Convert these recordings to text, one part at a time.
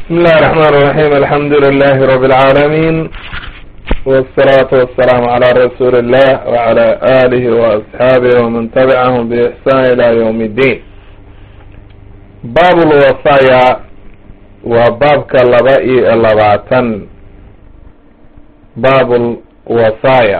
بسم الله الرحمن الرحيم الحمد لله رب العالمين والصلاة والسلام على رسول الله وعلى آله وأصحابه ومن تبعهم بإحسان إلى يوم الدين باب الوصايا وباب كاللبائي اللباتن باب الوصايا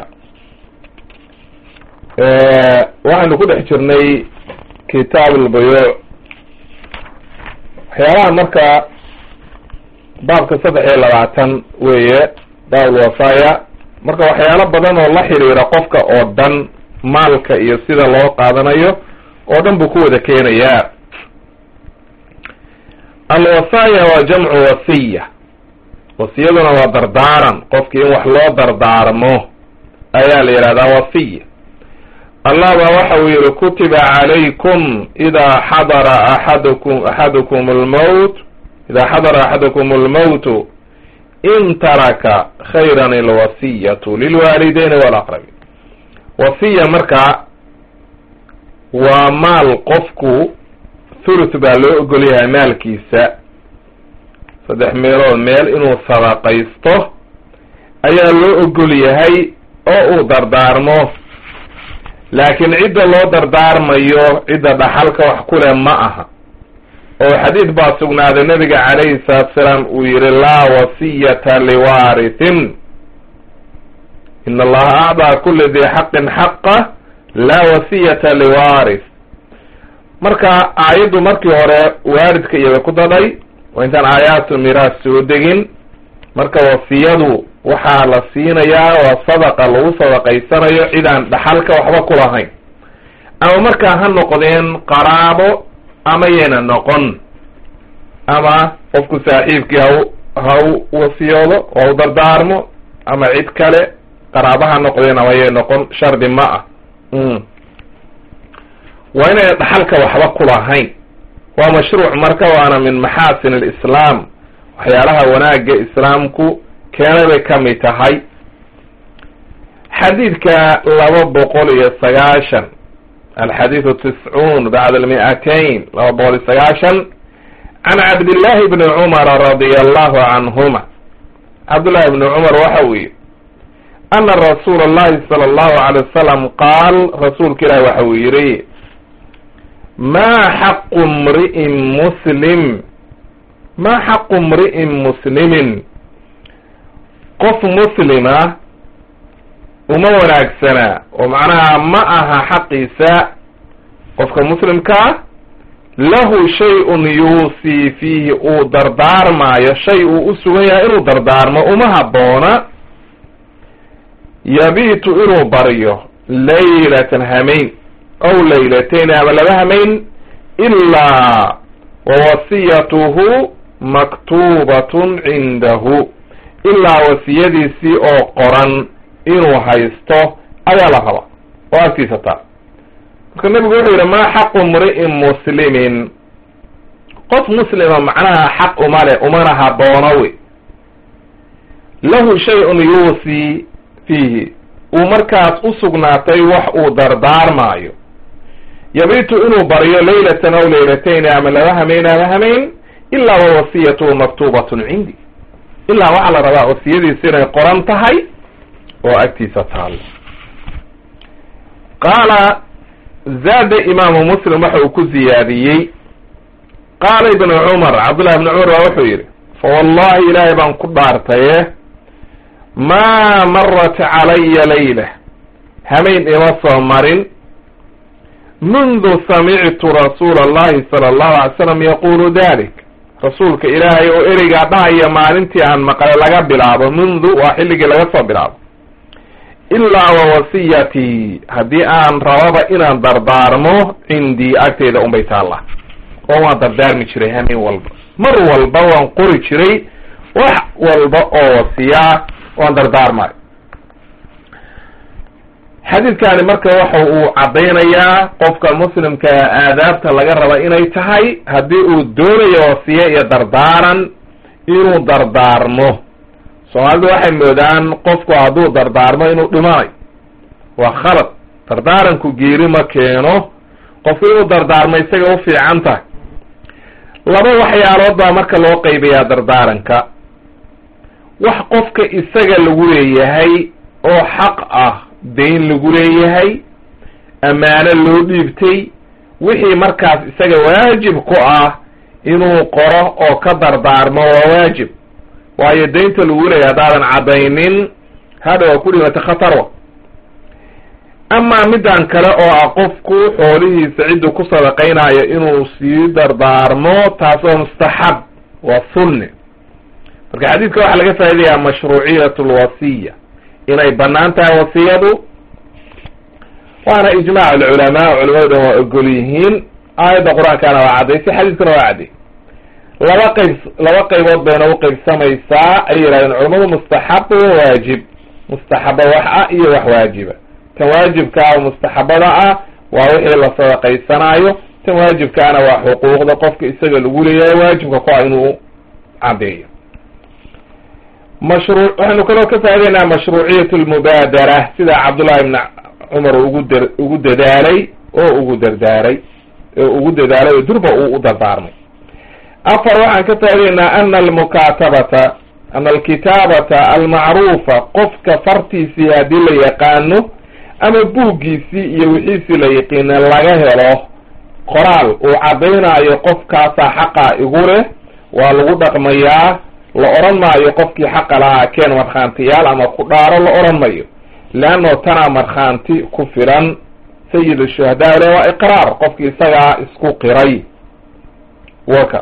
waxaynu ku dhex jirnay kitaab albuyuuc waxyaalaha marka baabka saddex iyo labaatan weeye baab alwasaaya marka waxyaalo badan oo la xiriira qofka oo dhan maalka iyo sida loo qaadanayo oo dhan buu ku wada keenayaa alwasaaya waa jamcu wasiya wasiyaduna waa dardaaran qofki in wax loo dardaarmo ayaa la yidhahdaa wasiya allah baa waxa uu yihi kutiba calaykum idaa xadara axadukum axadukum almowt idaa xadara axadukum almowtu in taraka khayran alwasiyatu lilwaalideyni walaqrabi wasiya marka waa maal qofku thuluth baa loo ogol yahay maalkiisa saddex meelood meel inuu sadaqaysto ayaa loo ogol yahay oo uu dardaarmo laakiin cidda loo dardaarmayo cidda dhaxalka wax ku leh ma aha oo xadiid baa sugnaaday nabiga calayhi salaatu salaam uu yihi laa wasiyata liwarithin in allaha acdaa kuli dii xaqin xaqa laa wasiyata liwarith marka aayaddu markii hore waaridka iyada ku dadhay waa intaan aayaatu miraas soo degin marka wasiyadu waxaa la siinayaa waa sadaqa lagu sadaqaysanayo cidaan dhaxalka waxba ku lahayn ama markaa ha noqdeen qaraabo ama yayna noqon ama qofku saaxiibkii haw ha u wasiyoodo ha u dardaarmo ama cid kale qaraabo ha noqdeen ama yay noqon shardi ma ah waa inayna dhaxalka waxba ku lahayn waa mashruuc marka waana min maxaasin alislaam waxyaalaha wanaagga islaamku keena bay ka mid tahay xadiidka laba boqol iyo sagaashan alxadiidu tiscuun bacda almi'atayn laba boqol iyo sagaashan can cabdillahi bni cumara radia allahu canhuma cabdullahi bni cumar waxa uu yihi ana rasuula allahi sala allahu alay wasalam qaal rasuulka ilahi waxa uu yihi maa xaqu mri'in muslim maa xaqu mri'in muslimin qof muslima uma wanaagsana oo macnaha ma aha xaqiisa qofka muslimkaa lahu shay-un yuusii fiihi uu dardaarmaayo shay uu u sugan yahay inuu dardaarmo uma habboona yabiitu inuu baryo laylatan hamayn aw laylatayn ama laba hamayn ilaa wawasiyatuhu maktuubatun cindahu ilaa wasiyadiisii oo qoran inuu haysto ayaa la raba oo agtiisa taa marka nebigu wuxuu yidhi maa xaqu mri'in muslimin qof muslima macnaha xaq uma leh umana haboono wey lahu shay-un yuusii fiihi uu markaas u sugnaatay wax uu dardaarmaayo yabiitu inuu baryo laylatan aw laylatayn ama laba hamayn ama hamayn ilaa wawasiyatuhu maktuubatun cindi ilaa waxaa la rabaa wasiyadiisi inay qoran tahay oo agtiisa taalo qaala zaada imaamu muslim waxa uu ku ziyaadiyey qaala ibnu cumar cabdullahi ibnu cumar baa wuxuu yidhi fa wallahi ilaahay baan ku dhaartaye maa marat calaya layla hamayn ima soo marin mundu samictu rasuula allahi sala allahu alay slam yaqulu dalik rasuulka ilaahay oo ereygaa dhahaya maalintii aan maqlay laga bilaabo mundu waa xilligii laga soo bilaabo ilaa wa wasiyatii haddii aan rababa inaan dardaarmo cindii agteyda unbay taalla oo waan dardaarmi jiray hameen walba mar walba waan qori jiray wax walba oo wasiyaa waan dardaarmay xadiidkani marka waxa uu caddaynayaa qofka muslimka aadaabta laga raba inay tahay haddii uu doonayo wasiye iyo dardaaran inuu dardaarmo soomaalidu waxay moodaan qofku hadduu dardaarmo inuu dhimanayo waa khalad dardaaranku geeri ma keeno qofku inuu dardaarmo isaga u fiican tahay laba waxyaalood baa marka loo qaybayaa dardaaranka wax qofka isaga lagu leeyahay oo xaq ah dayn lagu leeyahay ammaano loo dhiibtay wixii markaas isaga waajib ku ah inuu qoro oo ka dardaarmo waa waajib waayo daynta lagu leeyahay haddaadan caddaynin hadha waa ku dhimata khatarwa amaa middan kale oo ah qofku xoolihiisa cidduu ku sadaqaynayo inuu sii dardaarmo taas waa mustaxab waa sunne marka xadiidka waxaa laga faa'idayaa mashruuciyat lwasiya inay bannaan tahay wasiyadu waana ijmaac alculamaa culamadu dhan waa ogol yihiin aayadda qur-aankaana waa caddaysay xadiidkuna waa cadday laba qayb laba qaybood bayna u qaybsamaysaa ay yidhahdeen culamadu mustaxab wa waajib mustaxaba wax ah iyo wax waajiba tan waajibka ah oo mustaxabada ah waa wixii la sadaqaysanaayo tan waajibkaana waa xuquuqda qofka isaga lagu leeyahay waajibka ku ah inuu caddeeyo mashru waxaynu kaloo ka faa'idaynaa mashruuciyat lmubaadara sida cabdullahi ibn cumar ugu da ugu dadaalay oo ugu dardaaray oo ugu dadaalay oo durba uu u dardaarmay afar waxaan ka faa'idaynaa ana almukaatabata ana alkitaabata almacruufa qofka fartiisii haddii la yaqaano ama buuggiisii iyo wixiisii la yaqiina laga helo qoraal uu caddaynaayo qofkaasaa xaqa igu leh waa lagu dhaqmayaa la odhan maayo qofkii xaqa lahaa keen markhaantiyaal ama ku dhaaro la odhan mayo leanno tanaa markhaanti ku filan sayid shuhadaa le waa iqraar qofkii isagaa isku qiray waka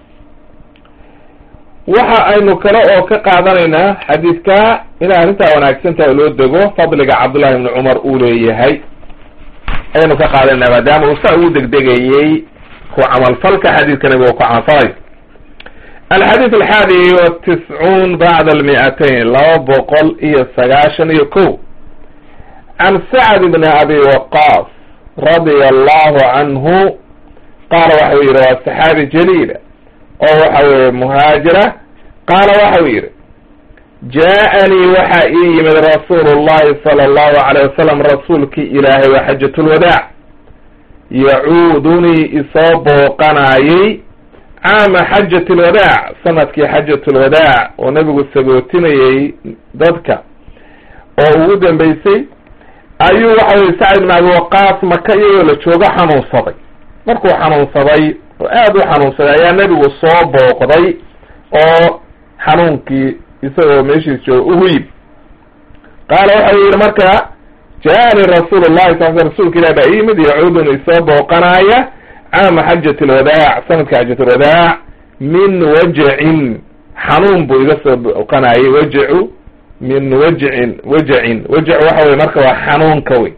waxa aynu kale oo ka qaadanaynaa xadiidka inay arrintaa wanaagsantaha oo loo dego fadliga cabdullahi ibni cumar uu leeyahay ayaynu ka qaadanayna maadaama uu saa ugu degdegayey ku camalfalka xadiidka nabiga ku camalfalay alxadiid alxaadi watiscuun bacda almi'atayn laba boqol iyo sagaashan iyo ko can sacd bni abi waqaas radia allahu canhu qaala waxa uu yidhi waa saxaabi jaliila oo waxa weeye muhaajira qaala waxa uu yidhi jaa-anii waxaa ii yimid rasuulu llahi sala allahu alayh wasalam rasuulkii ilaahay waa xajatulwadaac yacuudunii isoo booqanaayey caama xajat alwadaac sanadkii xajat lwadaac oo nebigu sagootinayey dadka oo ugu dambeysay ayuu waxa weye sacd ibn abi waqaas maka iyagoo la joogo xanuunsaday markuu xanuunsaday oo aada u xanuunsaday ayaa nebigu soo booqday oo xanuunkii isagoo meeshiis jooga ugu yib qaala waxa uu yidhi marka jaa-ani rasuulu llahi sal sl rsulka ilah baa iyimid yacuudun isoo booqanaaya caama xajat alwadaac sanadka xajat alwadaac min wajacin xanuun buu iga soo booqanaayay wajacu min wajcin wajacin wajacu waxa weye marka waa xanuunka wey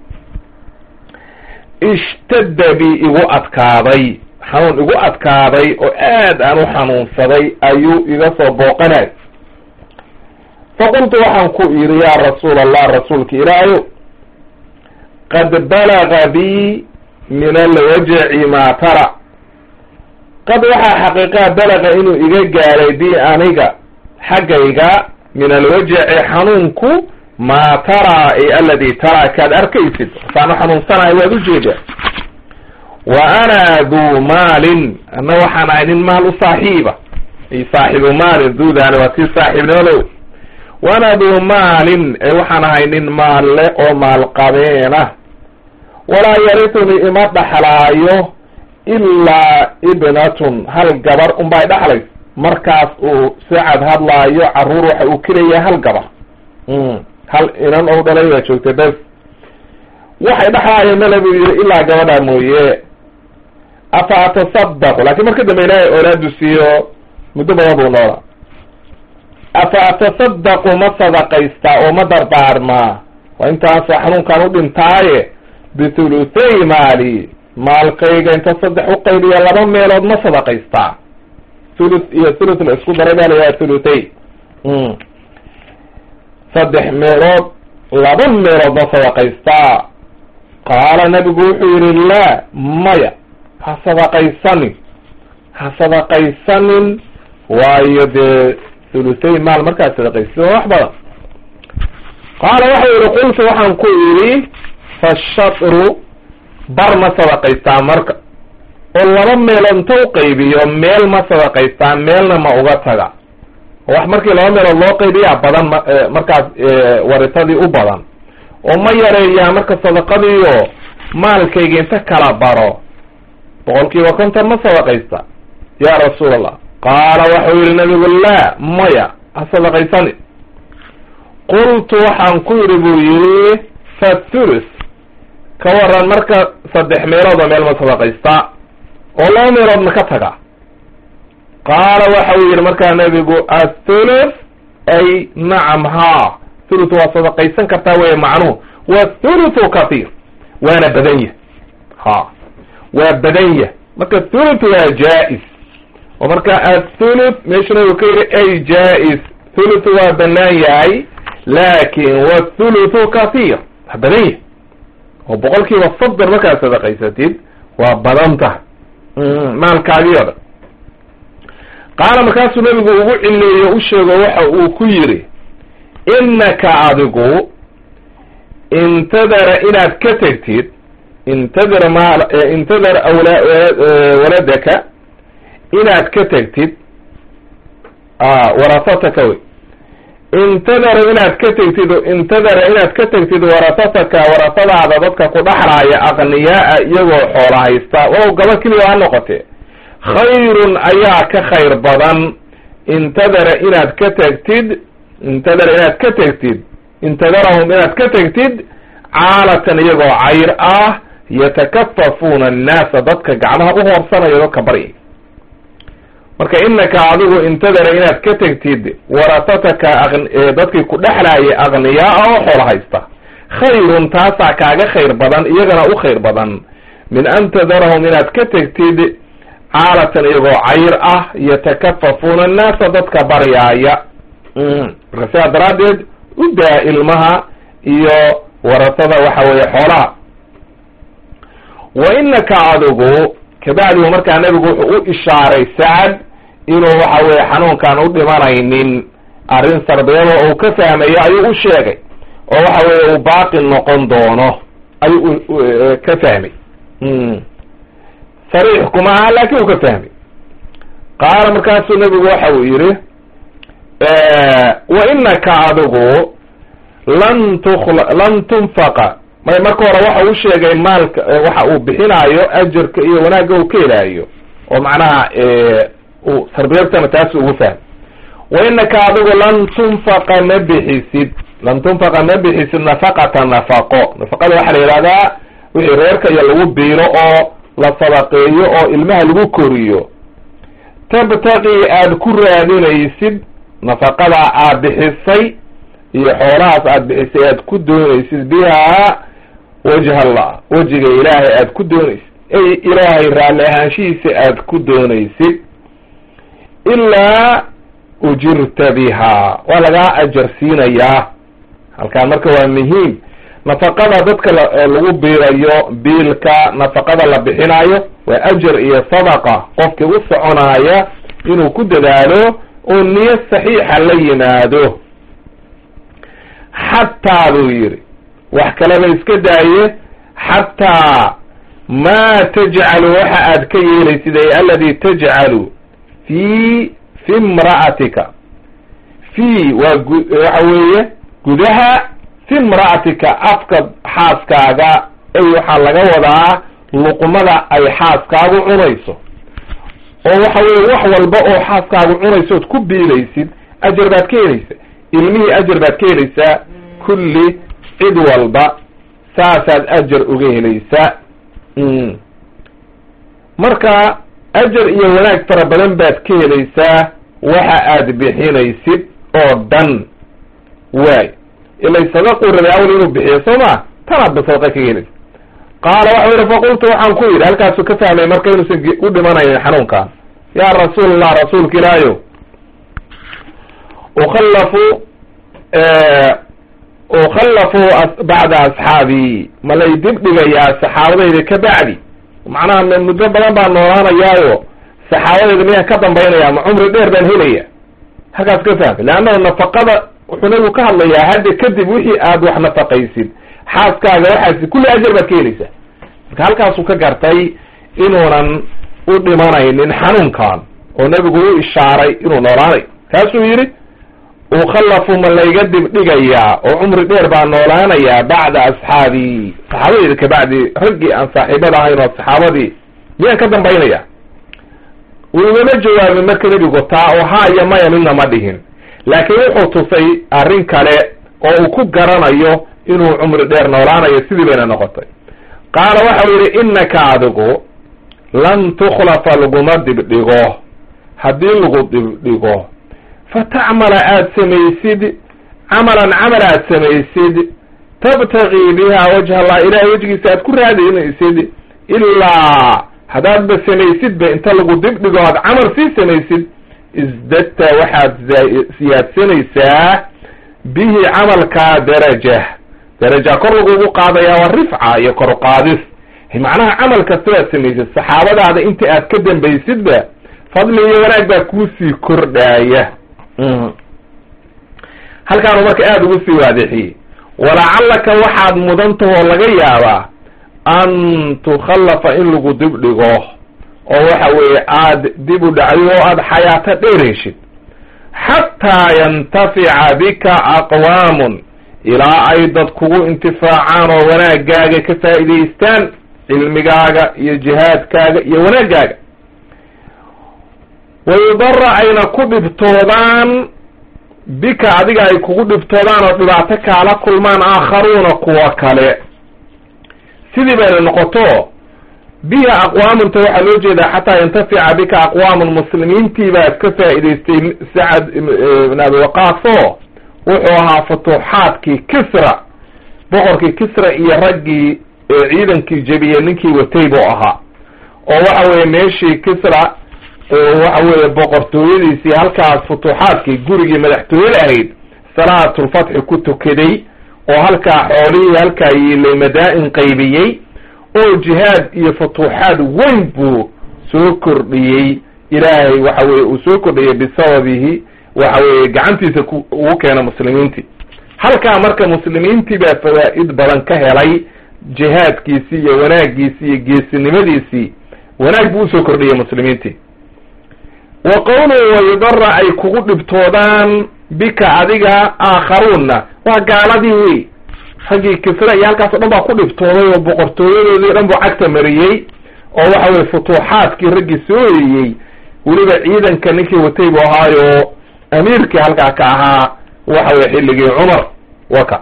ishtadda bi igu adkaaday xanuun igu adkaaday oo aad aan u xanuunsaday ayuu iga soo booqanay faqultu waxaan ku idhi yaa rasuul allah rasuulka ilaahayo qad balaga bi min alwajaci maa tara qad waxaa xaqiiqaa balaga inuu iga gaaray bi aniga xaggayga min alwajaci xanuunku maa taraa ay aladi taraa kaad arkaysid saanu xanuunsanahay waad ujeedaa wa ana duu maalin anna waxaan ahay nin maal u saaxiiba ay saaxibu maalin duudaani waa tii saaxiibnimada wa ana duu maalin ee waxaan ahay nin maal le oo maalqabeena walaa yarituni ima dhaxlaayo ilaa ibnatun hal gabar unbay dhaxlays markaas uu sacad hadlaayo caruur waxa uu kelayaa hal gabar hal inan ou dhalay baa joogtay bes waxay dhaxlaayeen male buu yihi ilaa gabadhaa mooye afa atasadaqu laakiin marka dambe ilaahay oolaadu siiyo muddo badan buu noolaa afa atasadaqu ma sadaqaystaa oo ma dardaarmaa waa intaasa xanuunkaan u dhintaaye bithuluthay maali maalkayga inta saddex u qaybiya laba meelood ma sadaqaystaa thuluth iyo thuluth la isku daray baa layaha thuluthay saddex meelood laba meelood ma sadaqaystaa qaala nabigu wuxuu yihi laa maya ha sadaqaysanin ha sadaqaysanin waayo dee thuluthay maal markaad sadaqaysid waa wax badan qaala waxau yihi qultu waxaan ku idhi fashatru bar ma sadaqaystaa marka oo laba meelood inta u qaybiyo meel ma sadaqaystaa meelna ma uga taga wax markii laba meelood loo qaybiyaa badan ma markaas waritadii u badan oo ma yareeyaa marka sadaqadiiyo maalkayga inta kala baro boqol kiiba konton ma sadaqaysta ya rasuul allah qaala waxau yihi nabigu laa maya ha sadaqaysani qultu waxaan ku yidhi buu yihi fathulus ka waran marka saddex meeloodoo meel ma sadaqaystaa oo laba meelood ma ka taga qaala waxa uu yidhi markaa nabigu athuluth ay nacam haa thuluth waa sadaqaysan kartaa wey macnuhu wathuluthu kathiir waana badan yah ha waa badan yah marka thuluth waa jaa-is oo marka athuluth meesha nabigu ka yidhi ay jaa-is thuluth waa banaan yahay laakin wathuluthu kathiir waa badan yah oo boqol kiiba soddon markaad sadaqaysatid waa badan tahay maalkaagii o dhan qaala markaasuu nabigu ugu cileeyo u sheego waxa uu ku yidhi innaka adigu intadara inaad ka tegtid intadar maal intadar awla waladaka inaad ka tegtid warasataka wey intadara inaad ka tegtid intadara inaad ka tegtid warasataka warasadaada dadka ku dhaxlaaya aqniyaa-a iyagoo xoola haysta walow gaba keliya ha noqotee khayrun ayaa ka khayr badan intadara inaad ka tegtid intadara inaad ka tegtid intadarahum inaad ka tegtid caalatan iyagoo cayr ah yatakafafuuna annaasa dadka gacmaha u hoorsanaya dadka baryay marka inaka adigu intadara inaad ka tegtid warasataka dadkii ku dhexlaayay aqniyaa oo xoola haysta khayrun taasaa kaaga khayr badan iyagana u khayr badan min an tadarahum inaad ka tegtid caalatan iyagoo cayr ah yatakafafuuna annaasa dadka baryaaya marka sidaa daraaddeed u daa ilmaha iyo warasada waxa weeye xoolaha wa inaka adigu kabacdigu markaa nabigu wuxuu u ishaaray sacad inuu waxa weye xanuunkaan u dhimanaynin arrin sarbiyada uu ka fahmayo ayuu u sheegay oo waxa weye uu baaqi noqon doono ayuu ka fahmay sariix kuma aha laakin uu ka fahmay qaala markaasuu nabigu waxa uu yihi wa inaka adigu lan tukla lan tunfaqa may marka hore waxa uu sheegay maalka waxa uu bixinaayo ajarka iyo wanaagga uu ka helaayo oo macnaha uu tarbiyadtana taasi ugu fahmay wa inaka adigu lan tunfaqa ma bixisid lan tunfaqa ma bixisid nafaqata nafaqo nafaqada waxaa la yihahdaa wixii reerka iyo lagu biilo oo la sadaqeeyo oo ilmaha lagu koriyo tabtaqi aad ku raadinaysid nafaqadaa aad bixisay iyo xoolahaas aad bixisay aad ku doonaysid bihaa wajha allah wejiga ilaahay aad ku doonaysid ay ilaahay raalli ahaanshihiisa aad ku doonaysid ilaa ujirta bihaa waa lagaa ajar siinayaa halkaan marka waa muhiim nafaqada dadka lagu biirayo biilka nafaqada la bixinayo waa ajar iyo sadaqa qofkii u soconaaya inuu ku dadaalo oo niyo saxiixa la yimaado xataa buu yidhi wax kaleba iska daaye xataa maa tajcalu waxa aad ka yeelaysid ay aladi tajcalu fi fi imra'atika fi waa gu waxa weeye gudaha fi imra'atika afka xaaskaaga ay waxaa laga wadaa luqmada ay xaaskaagu cunayso oo waxa weye wax walba oo xaaskaagu cunayso ood ku biilaysid ajar baad ka helaysa ilmihii ajar baad ka helaysaa kulli cid walba saasaad ajar uga helaysaa marka ajar iyo wanaag fara badan baad ka helaysaa waxa aad bixinaysid oo dhan waay ilay sadaquu rabay awal inuu bixiyo soo ma tanaad ba sadaqa kaga helaysa qaala waxau yihi faqultu waxaan ku yidhi halkaasuu ka fahmay marka inuusan u dhimanaynin xanuunkaan yaa rasuul allah rasuulka ilaahayo ukhallafu ukhallafu bacda asxaabii ma lay dib dhigayaa saxaabadayda ka bacdi macnaha muddo badan baan noolaanayaayo saxaabadayda miyaan ka dambaynaya ma cumri dheer baan helaya halkaas ka fahmay leannahu nafaqada wuxuu nabigu ka hadlayaa hadda kadib wixii aad wax nafaqaysid xaaskaaga waxaasi kulli ajar baad ka helaysaa marka halkaasuu ka gartay inuunan u dhimanaynin xanuunkan oo nebigu u ishaaray inuu noolaanayo kaasuu yidhi ukhallafu ma layga dibdhigayaa oo cumri dheer baa noolaanayaa bacda asxaabii saxaabadeyda kabacdi raggii aan saaxiibada ahayn oo saxaabadii miyaan ka dambaynaya wuu igama jawaabin marka nebigu taa oo ha iyo maya midna ma dhihin laakiin wuxuu tusay arrin kale oo uu ku garanayo inuu cumri dheer noolaanayo sidii bayna noqotay qaala waxau yidhi innaka adigu lan tukhlafa laguma dibdhigo haddii lagu dibdhigo fatacmala aada samaysid camalan camal aad samaysid tabtagii biha wajha allah ilahay wejgiisa aad ku raadinaysid ilaa haddaadba samaysidba inta lagu dibdhigo aad camal sii samaysid isdadta waxaad siyaadsanaysaa bihi camalkaa daraja daraja kor lagugu qaadayaa waa rifca iyo kor qaadis macnaha camal kastabaad samaysid saxaabadaada inta aad ka dambaysidba fadli iyo wanaag baa kuusii kordhaaya halkaanu marka aada ugu sii waadixiyey walacallaka waxaad mudantahoo laga yaabaa an tukhallafa in lagu dib dhigo oo waxa weeye aada dib u dhacdo oo aada xayaato dheerayshid xataa yantafica bika aqwaamun ilaa ay dad kugu intifaacaan oo wanaagaaga ka faa'idaystaan cilmigaaga iyo jihaadkaaga iyo wanaagaaga wayudara ayna ku dhibtoodaan bika adiga ay kugu dhibtoodaan oo dhibaato kaala kulmaan aakharuuna kuwa kale sidii bayna noqoto biha aqwaamunta waxaa loo jeedaa xataa yantafica bika aqwaamun muslimiintii baad ka faa'idaystay sacad ibn abi waqaaso wuxuu ahaa futuuxaadkii kisra boqorkii kisra iyo raggii ciidankii jebiyey ninkii watay buu ahaa oo waxa weeye meeshii kisra waxa weeye boqortooyadiisii halkaas futuuxaadkii gurigii madaxtooyada ahayd salaatulfatxi ku tukaday oo halkaa xoolihii halkaa yiilay madaa-in qaybiyey oo jihaad iyo futuuxaad weyn buu soo kordhiyey ilaahay waxa weye uu soo kordhiyey bisababihi waxa weeye gacantiisa ugu keena muslimiintii halkaa marka muslimiintii baa fawaa'id badan ka helay jihaadkiisii iyo wanaagiisii iyo geesinimadiisii wanaag buu usoo kordhiyey muslimiintii wa qowluhu wayudara ay kugu dhibtoodaan bika adiga aakharuunna waa gaaladii wey raggii kisra iyo halkaas o dhan baa ku dhibtooday oo boqortooyadoodii o dhan buu cagta mariyey oo waxa weye futuuxaadkii raggii soo eriyey weliba ciidanka ninkii watay buu ahaayo amiirkii halkaa ka ahaa waxa weye xilligii cumar waka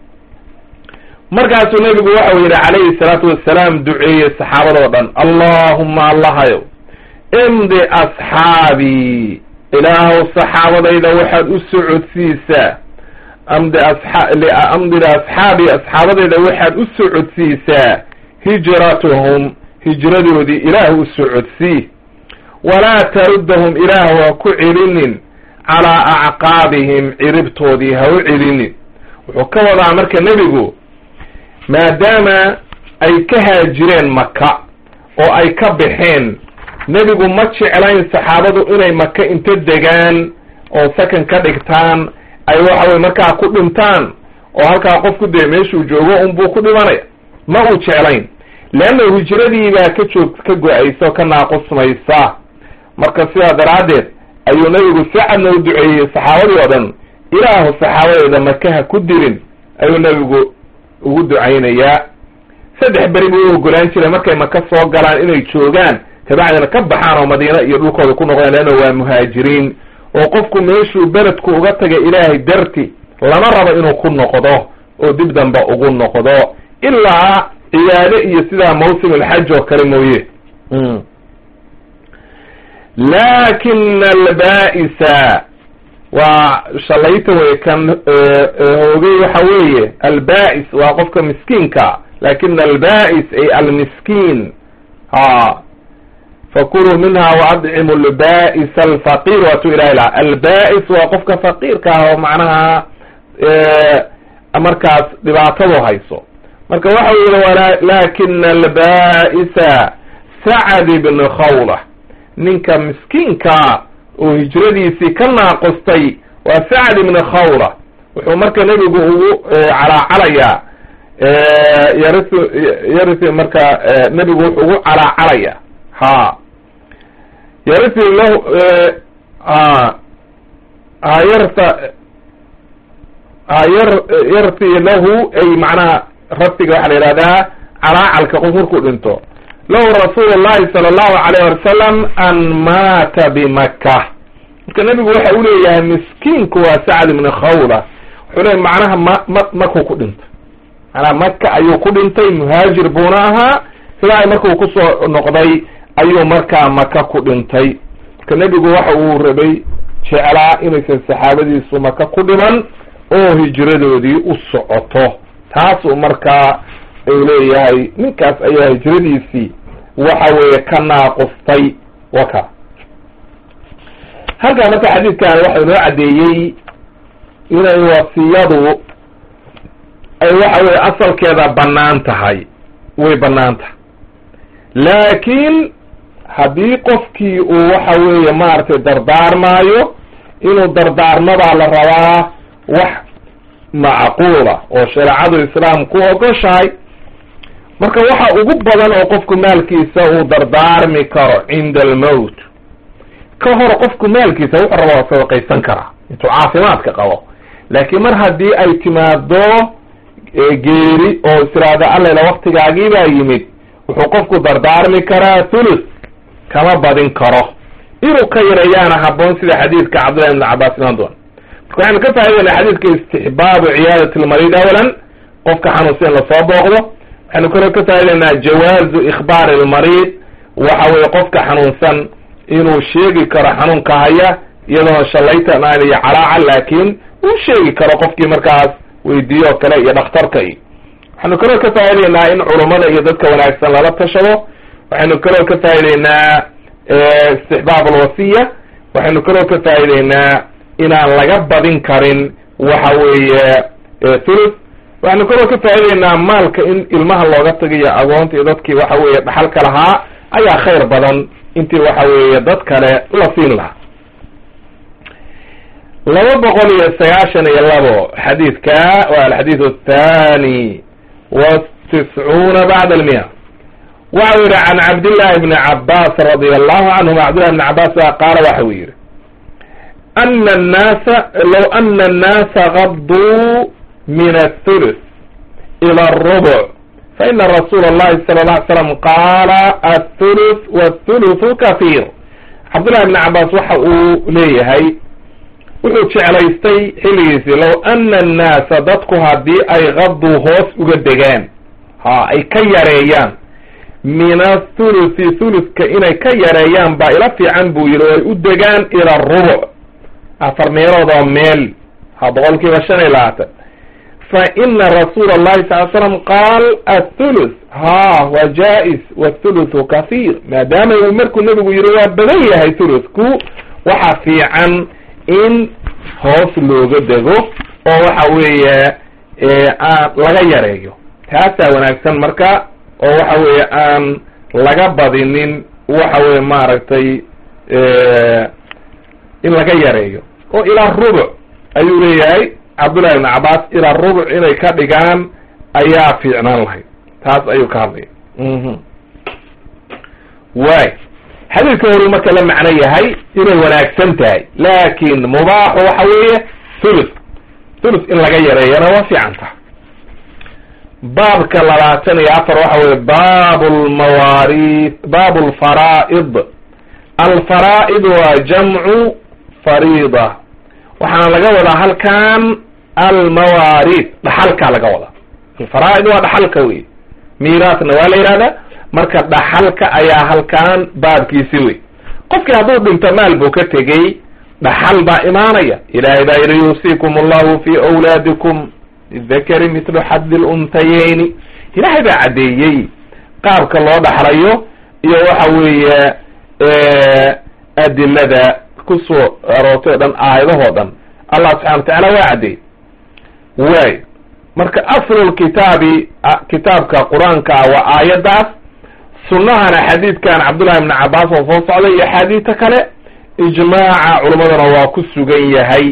markaasuu nebigu waxau yidhi calayhi salaatu wassalaam duceeyey saxaabadoo dhan allahuma allahayow imdi asxaabii ilaahow saxaabadayda waxaad u socodsiisaa amdi amdi liasxaabii asxaabadayda waxaad u socodsiisaa hijratuhum hijradoodii ilaah u socodsii walaa taruddahum ilaah waa ku celinin calaa acqaabihim ciribtoodii ha u celinin wuxuu ka wadaa marka nebigu maadaama ay ka haajireen maka oo ay ka baxeen nebigu ma jeclayn saxaabadu inay maka inta degaan oo sakan ka dhigtaan ay waxa weye markaa ku dhintaan oo halkaa qofku dee meeshuu joogo unbuu ku dhimanaya ma uu jeclayn leanna hijradii baa ka joog ka go-aysa oo ka naaqusmaysa marka sidaa daraaddeed ayuu nebigu si cadna u duceeyey saxaabadii oo dhan ilaahu saxaabadeeda makaha ku dirin ayuu nebigu ugu ducaynayaa saddex beri buu u ogolaan jiray markay maka soo galaan inay joogaan kabacdina ka baxaan oo madiina iyo dhulkooda ku noqdaan leanna waa muhaajiriin oo qofku meeshuu beledku uga taga ilaahay darti lama rabo inuu ku noqdo oo dib dambe ugu noqdo ilaa cibaade iyo sidaa mawsim alxaj oo kale mooye laakina alba'isa waa shalayta wey kan hoogay waxa weeye alba'is waa qofka miskiinka lakina alba'is ay almiskiin ha fakuluu minha waadcimu alba'is alfaqir waatu ilahi laha alba'is waa qofka faqiirka ah oo macnaha markaas dhibaatadu hayso marka waxa yihi lakina alba'isa sacad ibn khawla ninka miskiinkaa oo hijradiisii ka naaqustay waa sacd ibn khawla wuxuu marka nebigu ugu calaacalayaa yarisu yarisi marka nebigu wuxuu ugu calaacalaya ha yarti lahu yarta yar yarti lahu ay macnaha raftiga waxaa la yihahdaa calaacalka qof markuu dhinto lahu rasuulu llahi sala allahu alayh wasalam an maata bimaka marka nebigu waxa u leeyahay miskiinku waa sacd ibni khawla wuxuu leeyahy macnaha ma ma makuu ku dhintay macnaha maka ayuu ku dhintay muhaajir buuna ahaa ilaahay markuu kusoo noqday ayuu markaa maka ku dhintay marka nebigu waxa uu rabay jeclaa inaysan saxaabadiisu maka ku dhiman oo hijradoodii u socoto taasuu markaa uu leeyahay ninkaas ayaa hijradiisii waxa weeye ka naaqustay waka halkaa marka xadiidkan waxa inoo caddeeyey inay wasiyadu ay waxa weye asalkeeda bannaan tahay way bannaan tahay laakiin haddii qofkii uu waxa weeye maaragtay dardaarmaayo inuu dardaarmadaa la rabaa wax macquula oo shareecadu islaam ku ogoshahay marka waxa ugu badan oo qofku maalkiisa uu dardaarmi karo cinda almowt ka hor qofku maalkiisa wuxuu raba waa sadaqaysan karaa intuu caafimaadka qabo laakiin mar haddii ay timaado geeri oo istiraada allayla waktigaagii baa yimid wuxuu qofku dardaarmi karaa thuluth kama badin karo inuu ka yareeyaana haboon sida xadiidka cabdullahi ibn cabbaas imaan doona marka waxaynu ka faaidayna xadiidka istixbaabu ciyaadati lmariid awalan qofka xanuunsan in lasoo booqdo waxaynu kaloo ka faa'idaynaa jawaazu ikhbaari almariid waxa weye qofka xanuunsan inuu sheegi karo xanuunka haya iyadoona shallaytan aan iyo calaaca laakiin uu sheegi karo qofkii markaas weydiiyo o kale iyo dhakhtarka iyo waxaynu kaloo ka faa'idaynaa in culummada iyo dadka wanaagsan lala tashado waxaynu kaloo ka faa'idaynaa istixbaab alwasiya waxaynu kaloo ka faa'idaynaa inaan laga badin karin waxa weeye thuluth waxaynu kaloo ka faa'idaynaa maalka in ilmaha looga tagayo agoonta iyo dadkii waxa weeye dhaxalka lahaa ayaa khayr badan intii waxa weeye dad kale la siin lahaa laba boqol iyo sagaashan iyo labo xadiidka waa alxadiid athani watiscuuna bacda almiya waxa u yihi can cabdillahi bni cabbaas radia allahu canhuma cabdillahi bni cabbaas baa qaala waxa uu yihi ana annaasa low ana annaasa gaduu min athuluth ila arubuc faina rasuula allahi sala alla ly slam qaala athuluth wathuluthu kahiir cabdullahi bni cabbaas waxa uu leeyahay wuxuu jeclaystay xilligiisii low ana annaasa dadku haddii ay gaduu hoos uga degaan ha ay ka yareeyaan min athuluthi thuluthka inay ka yareeyaan baa ila fiican buu yihi oo ay u degaan ila arubuc afar meelood oo meel ha boqol kiiba shan iyo labaatan fa ina rasuula allahi sal l slam qaal athuluth ha waa jaa-is wathuluthu kahiir maadaama uu markuu nebigu yihi waa badan yahay thuluthku waxa fiican in hoos looga dego oo waxa weeye aan laga yareeyo taasaa wanaagsan marka oo waxa weeye aan laga badinin waxa weye maaragtay in laga yareeyo oo ilaa rubuc ayuu leeyahay cabdullahi ibn cabbaas ilaa rubuc inay ka dhigaan ayaa fiicnaan lahayd taas ayuu ka hadlaya waay xadiidka horuu marka la macno yahay inay wanaagsan tahay laakin mubaaxu waxa weeye thuluth thuluth in laga yareeyana waa fiican taha baabka labaatan iyo afar waxa weye bab lmawaari bab lfaraa'id alfaraa'id waa jamcu fariida waxaana laga wadaa halkan almawaarid dhaxalkaa laga wadaa alfaraa'id waa dhaxalka wey miiraasna waa la yihahdaa marka dhaxalka ayaa halkan baabkiisi wey qofkii hadduu dhinto maal buu ka tegey dhaxal baa imaanaya ilaahay baa yihi yuusiikum allahu fi awlaadikum lidakari mitlu xaddi luntayeyni ilaahay baa caddeeyey qaabka loo dhaxlayo iyo waxa weeye adilada kusoo aroortay o dhan aayadahoo dhan allah subxana wa tacaala waa caddeeyey waay marka aslulkitaabi kitaabka qur-aanka ah waa aayaddaas sunnahana xadiidkan cabdullahi ibni cabbaas oo soo socday iyo axaadiista kale ijmaaca culammadana waa ku sugan yahay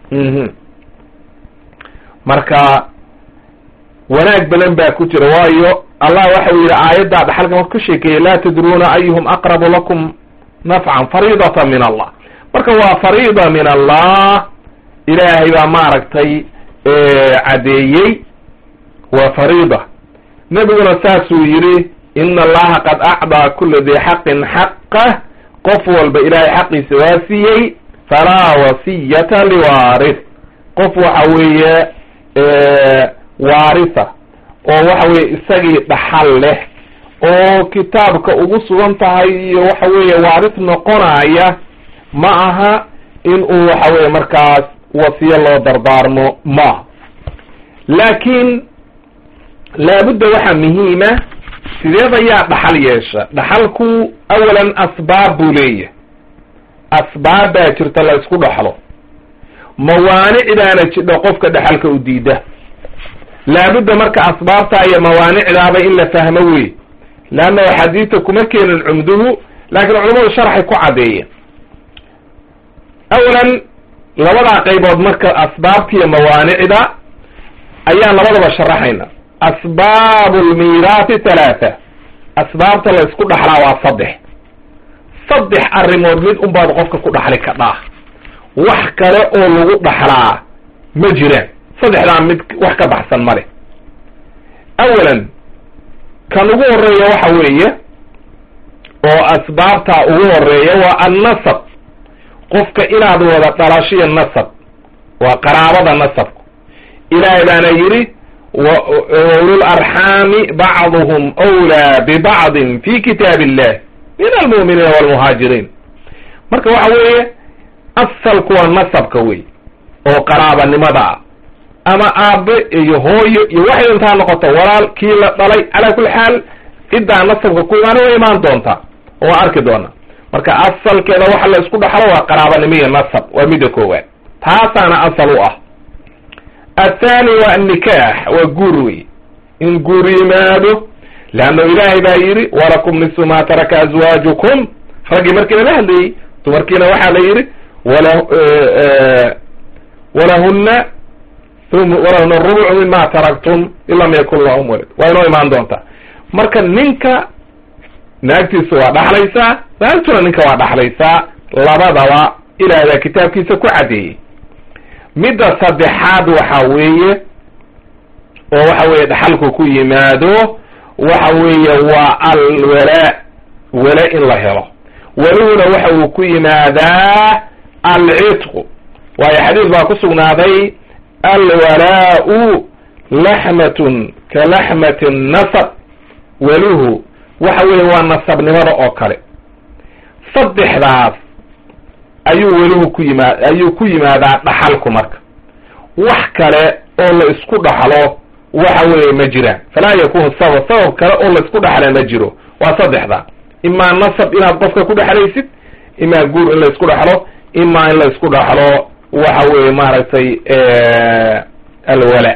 marka wanaag badan baa ku jira waayo allah waxa uu yidhi aayaddaa dhaxalka marka ku sheekeeyey laa tadruuna ayuhum aqrabu lakum nafcan fariidatan min allah marka waa fariida min allah ilaahay baa maaragtay caddeeyey waa fariida nebiguna saasuu yidhi ina allaha qad acdaa kula dii xaqin xaqah qof walba ilaahay xaqiisa waa siiyey falaa wasiyata liwaarith qof waxa weeye waaritha oo waxa weye isagii dhaxal leh oo kitaabka ugu sugan tahay iyo waxa weeye waarith noqonaya ma aha in uu waxa weye markaas wasiyo loo dardaarmo maaha laakiin laabudda waxaa muhiima sideed ayaa dhaxal yeesha dhaxalku awalan asbaab buu leeyahay asbaab baa jirta la isku dhaxlo mawaanicdaana jidho qofka dhaxalka u diida laabudda marka asbaabtaa iyo mawaanicdaaba in la fahmo wey leanna axaadiista kuma keenin cumduhu laakiin culamadu sharxay ku caddeeyeen awalan labadaa qaybood marka asbaabta iyo mawaanicda ayaan labadaba sharaxayna asbaabu lmiiraati halaatha asbaabta la isku dhaxlaa waa saddex saddex arrimood mid unbaad qofka ku dhaxli kadhaa wax kale oo lagu dhaxlaa ma jiraan saddexdaa mid wax ka baxsan ma leh awalan kan ugu horeeya waxa weeye oo asbaabtaa ugu horeeya waa annasab qofka inaad wada dhalashiyo nasab waa qaraabada nasabku ilaahay baana yidhi waulul arxaami bacduhum wlaa bibacdin fi kitaab illah min almu'miniina walmuhaajiriin marka waxa weeye asalku waa nasabka wey oo qaraabanimada ah ama aabe iyo hooyo iyo waxay intaa noqoto walaal kii la dhalay calaa kulli xaal ciddaa nasabka ku imaana way imaan doontaa oo waa arki doona marka asalkeeda waxa la isku dhaxlo waa qaraabanimo iyo nasab waa midda koowaad taasaana asal u ah athani waa annikaax waa guur wey in guur yimaado leanna ilaahay baa yidhi walakum nisu ma taraka azwaajukum raggii markii lala hadlayey dumarkiina waxaa la yidhi wala walahuna walahuna rubucu mima taraktum in lam yakun lahum walad waa inoo imaan doontaa marka ninka naagtiisa waa dhaxlaysaa naagtuna ninka waa dhaxlaysaa labadaba ilaah baa kitaabkiisa ku caddeeyey midda saddexaad waxa weeye oo waxa weeye dhaxalku ku yimaado waxa weeye waa alwalaa wala in la helo waluhuna waxa uu ku yimaadaa alcitqu waayo xadiis baa ku sugnaaday alwalaau laxmatun ka laxmati nasab waluhu waxa weeye waa nasabnimada oo kale saddexdaas ayuu weluhu ku yimaad ayuu ku yimaadaa dhaxalku marka wax kale oo la isku dhaxlo waxa weeye ma jiraan falaa yakunu sabab sabab kale oo la isku dhaxla ma jiro waa saddexda imaa nasab inaad qofka ku dhexlaysid imaa guur in la isku dhaxlo imaa in la isku dhaxlo waxa weeye maaragtay alwala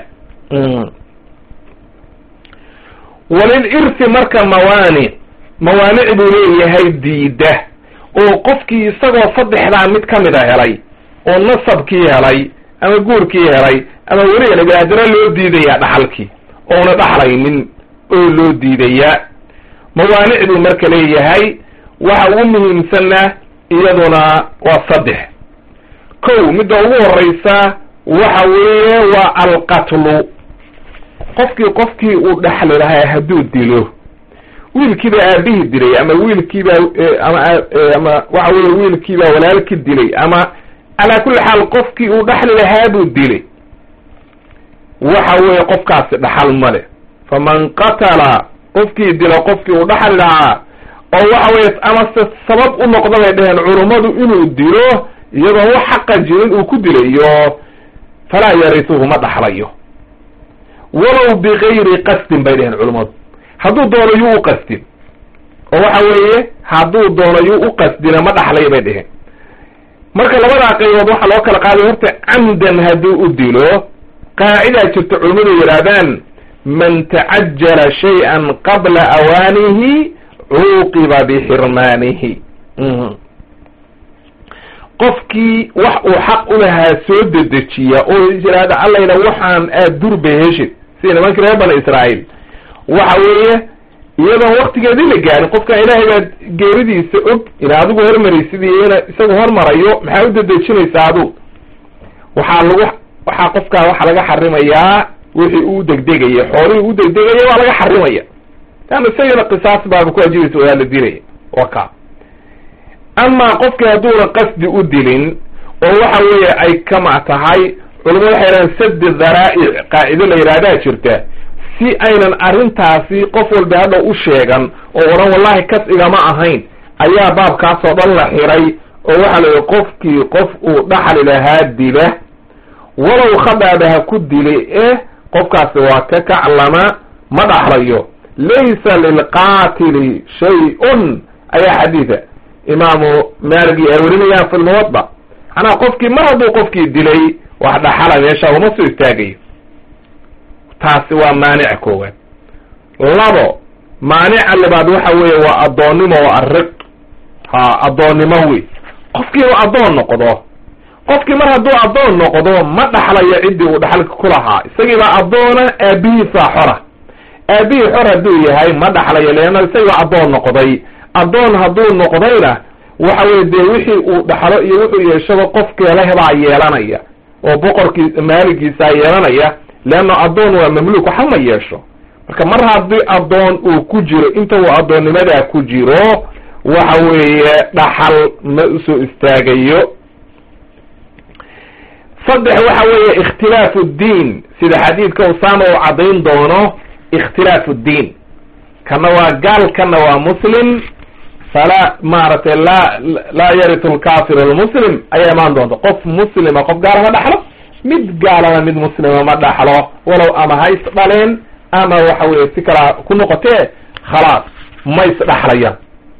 walilirthi marka mawaanic mawaanic buu leeyahay diida oo qofkii isagoo saddexdaa mid ka mid a helay oo nasabkii helay ama guurkii helay ama weli helay haddana loo diidayaa dhaxalkii ouna dhaxlaynin oo loo diidayaa mawaanic buu marka leeyahay waxa ugu muhiimsanna iyaduna waa saddex kow midda ugu horeysa waxa weeye waa alqatlu qofkii qofkii uu dhaxli lahaa hadduu dilo wiilkiibaa aabihii dilay ama wiilkiibaa ama ama waxa weye wiilkiibaa walaalkii dilay ama calaa kulli xaal qofkii uu dhaxli lahaa buu dilay waxa weeye qofkaasi dhaxal male faman qatala qofkii dilo qofkii uu dhaxli lahaa oo waxa weye amase sabab u noqda bay dheheen culummadu inuu dilo iyadoo wax xaqa jirin uu ku dilayo falaa yarisuhu ma dhaxlayo walow bigayri qasdin bay dheheen culummadu hadduu doono yuu u qasdin oo waxa weeye hadduu doono yuu u qasdina ma dhaxlayo bay dheheen marka labadaa qaybood waxaa loo kala qaaday horta camdan hadduu u dilo qaacidaa jirta culummadu yidhaahdaan man tacajala shay-an qabla awaanihi cuuqiba bixirmaanihi qofkii wax uu xaq u lahaa soo dedejiya oo yidhaahda allayna waxaan aad durba heshid sida nimankii reer bani israa'iil waxa weeye iyadoon waktigeedii la gaarin qofka ilaahay baad geeridiisa og ina adigu hormaraysid iyo ina isagu hormarayo maxaa u dedejinaysaa adu waxaa lagu waxaa qofkaa waxaa laga xarimayaa wixii uu degdegaya xoolihii u degdegaya waa laga xarimaya leanna isagana qisaas baaba ku ajibaysa waa la dilaya wa ka amaa qofkii hadduunan qasdi u dilin oo waxa weeye ay kama tahay culamadu waxay yidhahaan sadi dharaa'ic qaacido la yidhahdaa jirta si aynan arrintaasi qof walba hadhow u sheegan oo odhan wallahi kas igama ahayn ayaa baabkaasoo dhan la xiray oo waxaa la yidhi qofkii qof uu dhaxli lahaa dila walow khadaaba ha ku dili eh qofkaasi waa ka kaclama ma dhaxlayo laysa lilqaatili shay-un ayaa xadiida imaamu maaligi ay warinayaan fi lmuwadda macnaha qofkii mar hadduu qofkii dilay wax dhaxala meesha uma soo istaagayo taasi waa maanic koowaad labo maanica labaad waxa weeye waa addoonnimo waa ariq ha addoonnimo wey qofkii inuu addoon noqdo qofkii mar hadduu addoon noqdo ma dhaxlayo ciddii uu dhaxalka ku lahaa isagiibaa addoona aabihiisaa xora aabihii xor hadduu yahay ma dhaxlayo leanna isagiibaa addoon noqday addoon hadduu noqdayna waxa weye dee wixii uu dhaxlo iyo wuxuu yeeshaba qofkeelehebaa yeelanaya oo boqorkii maaligiisaa yeelanaya leanna addoon waa mamluuk waxa ma yeesho marka mar haddii addoon uu ku jiro inta uu addoonnimadaa ku jiro waxa weeye dhaxal ma usoo istaagayo saddex waxa weeye ikhtilaafu ddiin sida xadiidka usaama uu caddayn doono ikhtilaafu ddiin kana waa gaal kana waa muslim falaa maaragtay laa laa yaritu lkafir almuslim ayaa imaan doonta qof muslima qof gaala ma dhaxlo mid gaalana mid muslima ma dhaxlo walow ama hays dhaleen ama waxa weye si kalaa ku noqotee khalaas ma is dhaxlayaan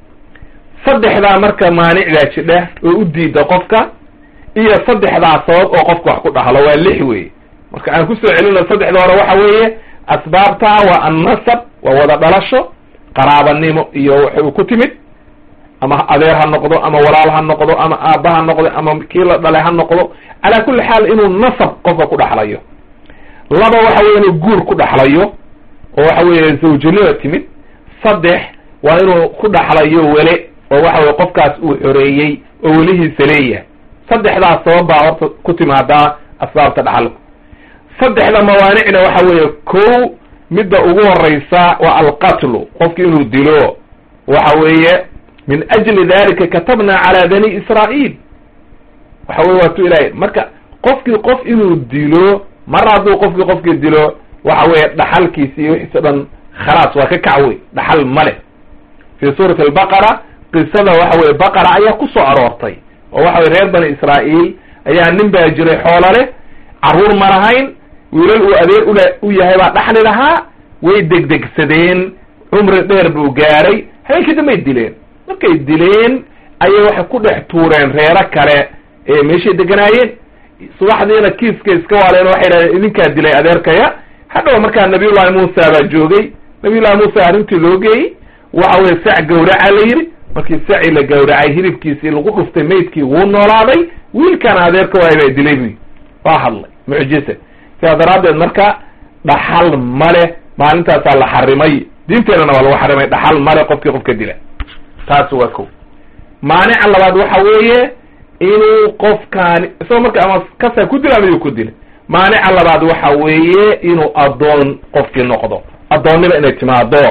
saddexdaa marka maanicdaa jidha oo u diida qofka iyo saddexdaa sabab oo qofka wax ku dhaxlo waa lix wey marka aan kusoo celino saddexda hore waxa weeye asbaabtaa waa annasab waa wada dhalasho qaraabanimo iyo waxay ku timid ama adeer ha noqdo ama walaal ha noqdo ama aabba ha noqdo ama kii la dhalay ha noqdo calaa kulli xaal inuu nasab qofka ku dhaxlayo laba waxa weye inuu guur ku dhaxlayo oo waxa weeye zawjanima timid saddex waa inuu ku dhaxlayo wele oo waxa weye qofkaas uu xoreeyey oo welihiisa leeyahay saddexdaas sabab baa horta ku timaadaa asbaabta dhaxalku saddexda mawaanicna waxa weeye kow midda ugu horeysa waa alqatlu qofki inuu dilo waxa weeye min ajli dalika katabna cala bani israa'iil waxa weye waa tu ilahay marka qofkii qof inuu dilo mar hadduu qofkii qofkii dilo waxa weeye dhaxalkiisi iyo wixiis o dhan khalaas waa ka kacwey dhaxal male fi suurati albaqara qisada waxa weye baqara ayaa ku soo aroortay oo waxa weye reer bani israa'iil ayaa nin baa jiray xoolo leh carruur ma lahayn wiilal uu adeer ula u yahay baa dhaxli lahaa way degdegsadeen cumri dheer buu gaaray habeenkii dambay dileen markay dileen ayay waxay ku dhex tuureen reero kale ee meeshay deganaayeen subaxdiina kiiskay iska waaleen waxay dhahdeen idinkaa dilay adeerkaya hadhow markaa nabiyullahi muusa baa joogay nabiyullahi muusa arrintii loo geeyey waxa weye sac gawraca la yidhi markii saci la gawracay hilibkiisii lagu dhuftay maydkii wuu noolaaday wiilkana adeerka waay baa dilay buy waa hadlay mucjisa sidaa daraaddeed marka dhaxal male maalintaasaa la xarimay diinteenana waa lagu xarimay dhaxal male qofkii qofka dila taasi waa ko maanica labaad waxa weeye inuu qofkaani isagoo marka ama kasaa ku dila ama yuu ku dila maanica labaad waxa weeye inuu addoon qofkii noqdo addoonnima inay timaado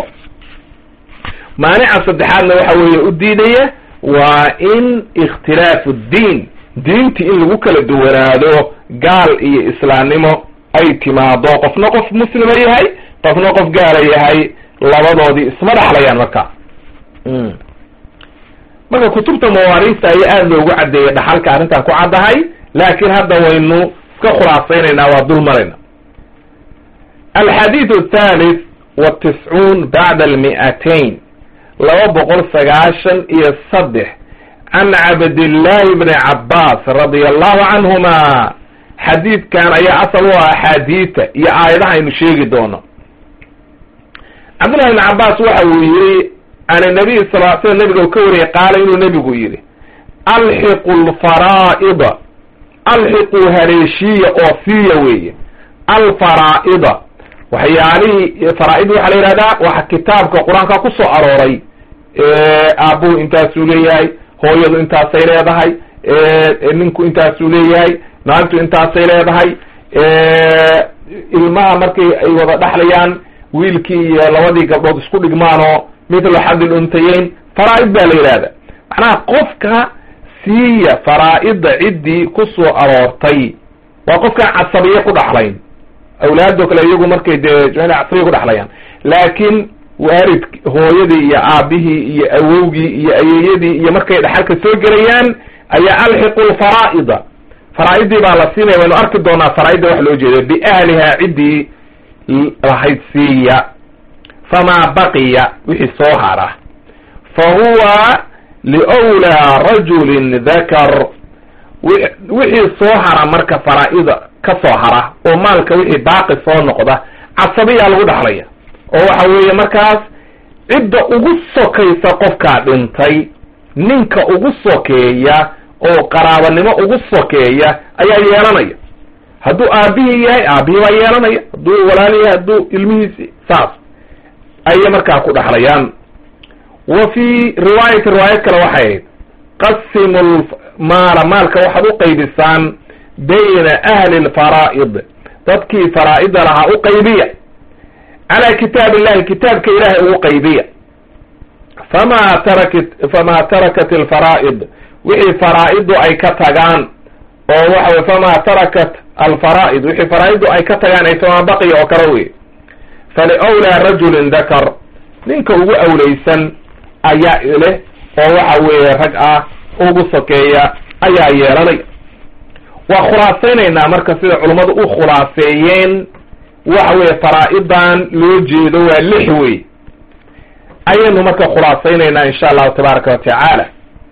maanica saddexaadna waxa weeye u diidaya waa in ikhtilaafu ddiin diintii in lagu kala duwanaado gaal iyo islaamnimo ay timaado qofna qof muslima yahay qofna qof gaala yahay labadoodii isma dhaxlayaan marka marka kutubta mawaariista ayaa aada loogu caddeeyay dhaxalka arrintan ku caddahay laakiin hadda waynu iska khulaasaynaynaa waa dul marayna alxadiidu athalith watiscuun bacda almi'atayn laba boqol sagaashan iyo saddex can cabdillahi bni cabbaas radia allahu canhuma xadiidkan ayaa asal u ah axaadiita iyo aayadaha aynu sheegi doono cabdullahi bni cabbaas waxa uu yihi can nabiy sal l slam nabiga u ka wariyay qaala inuu nebigu yidhi alxiqu lfaraa'ida alxiquu haleeshiya oo siiya weeye alfaraa'ida waxyaalihii faraa'id waxaa la yihahdaa waxa kitaabka qur-aanka ku soo arooray aabuhu intaasuu leeyahay hooyadu intaasay leedahay ninku intaasuu leeyahay naagtu intaasay leedahay ilmaha markay ay wada dhaxlayaan wiilkii iyo labadii gabdhood isku dhigmaanoo mithlu xadil untayeyn faraa'id baa la yidhahda macnaha qofka siiya faraa'idda ciddii ku soo aroortay waa qofkaan casabiye ku dhaxlayn awlaadoo kale iyagu markay dee casabiye ku dhaxlayaan laakiin waalid hooyadii iyo aabihii iyo awowgii iyo ayeeyadii iyo markay dhaxalka soo gelayaan ayaa alxiqu lfaraa'ida faraa'idii baa la siinaya waynu arki doonaa faraa'idda wax loo jeeda biahlihaa ciddii lahayd siiya famaa baqiya wixii soo hara fa huwa liwlaa rajulin dakar wixii soo hara marka faraa'ida ka soo hara oo maalka wixii baaqi soo noqda casabiyaa lagu dhaxlaya oo waxa weeye markaas cidda ugu sokaysa qofkaa dhintay ninka ugu sokeeya oo qaraabanimo ugu sokeeya ayaa yeelanaya hadduu aabihii yahay aabihii baa yeelanaya hadduu walaal yahay hadduu ilmihiisi saas ayay markaa ku dhaxlayaan wa fii riwaayati riwaayad kale waxay ahayd qasimu maala maalka waxaad u qaybisaan bayna ahli lfaraa'id dadkii faraa'ida lahaa u qaybiya calaa kitaab illahi kitaabka ilaahay ugu qaybiya famaa tarakat famaa tarakat alfaraa'id wixii faraa'iddu ay ka tagaan oo waxa wey famaa tarakat alfaraa'id wixii faraa'iddu ay ka tagaan ay famaa baqiya oo kale wey faliwlaa rajulin dakar ninka ugu awlaysan ayaa leh oo waxa weeye rag ah ugu sokeeya ayaa yeelanay waa khulaasaynaynaa marka sida culummadu u khulaaseeyeen waxa weeye faraa'idan loo jeedo waa lix wey ayaynu marka khulaasaynaynaa insha allahu tabaaraka wa tacaala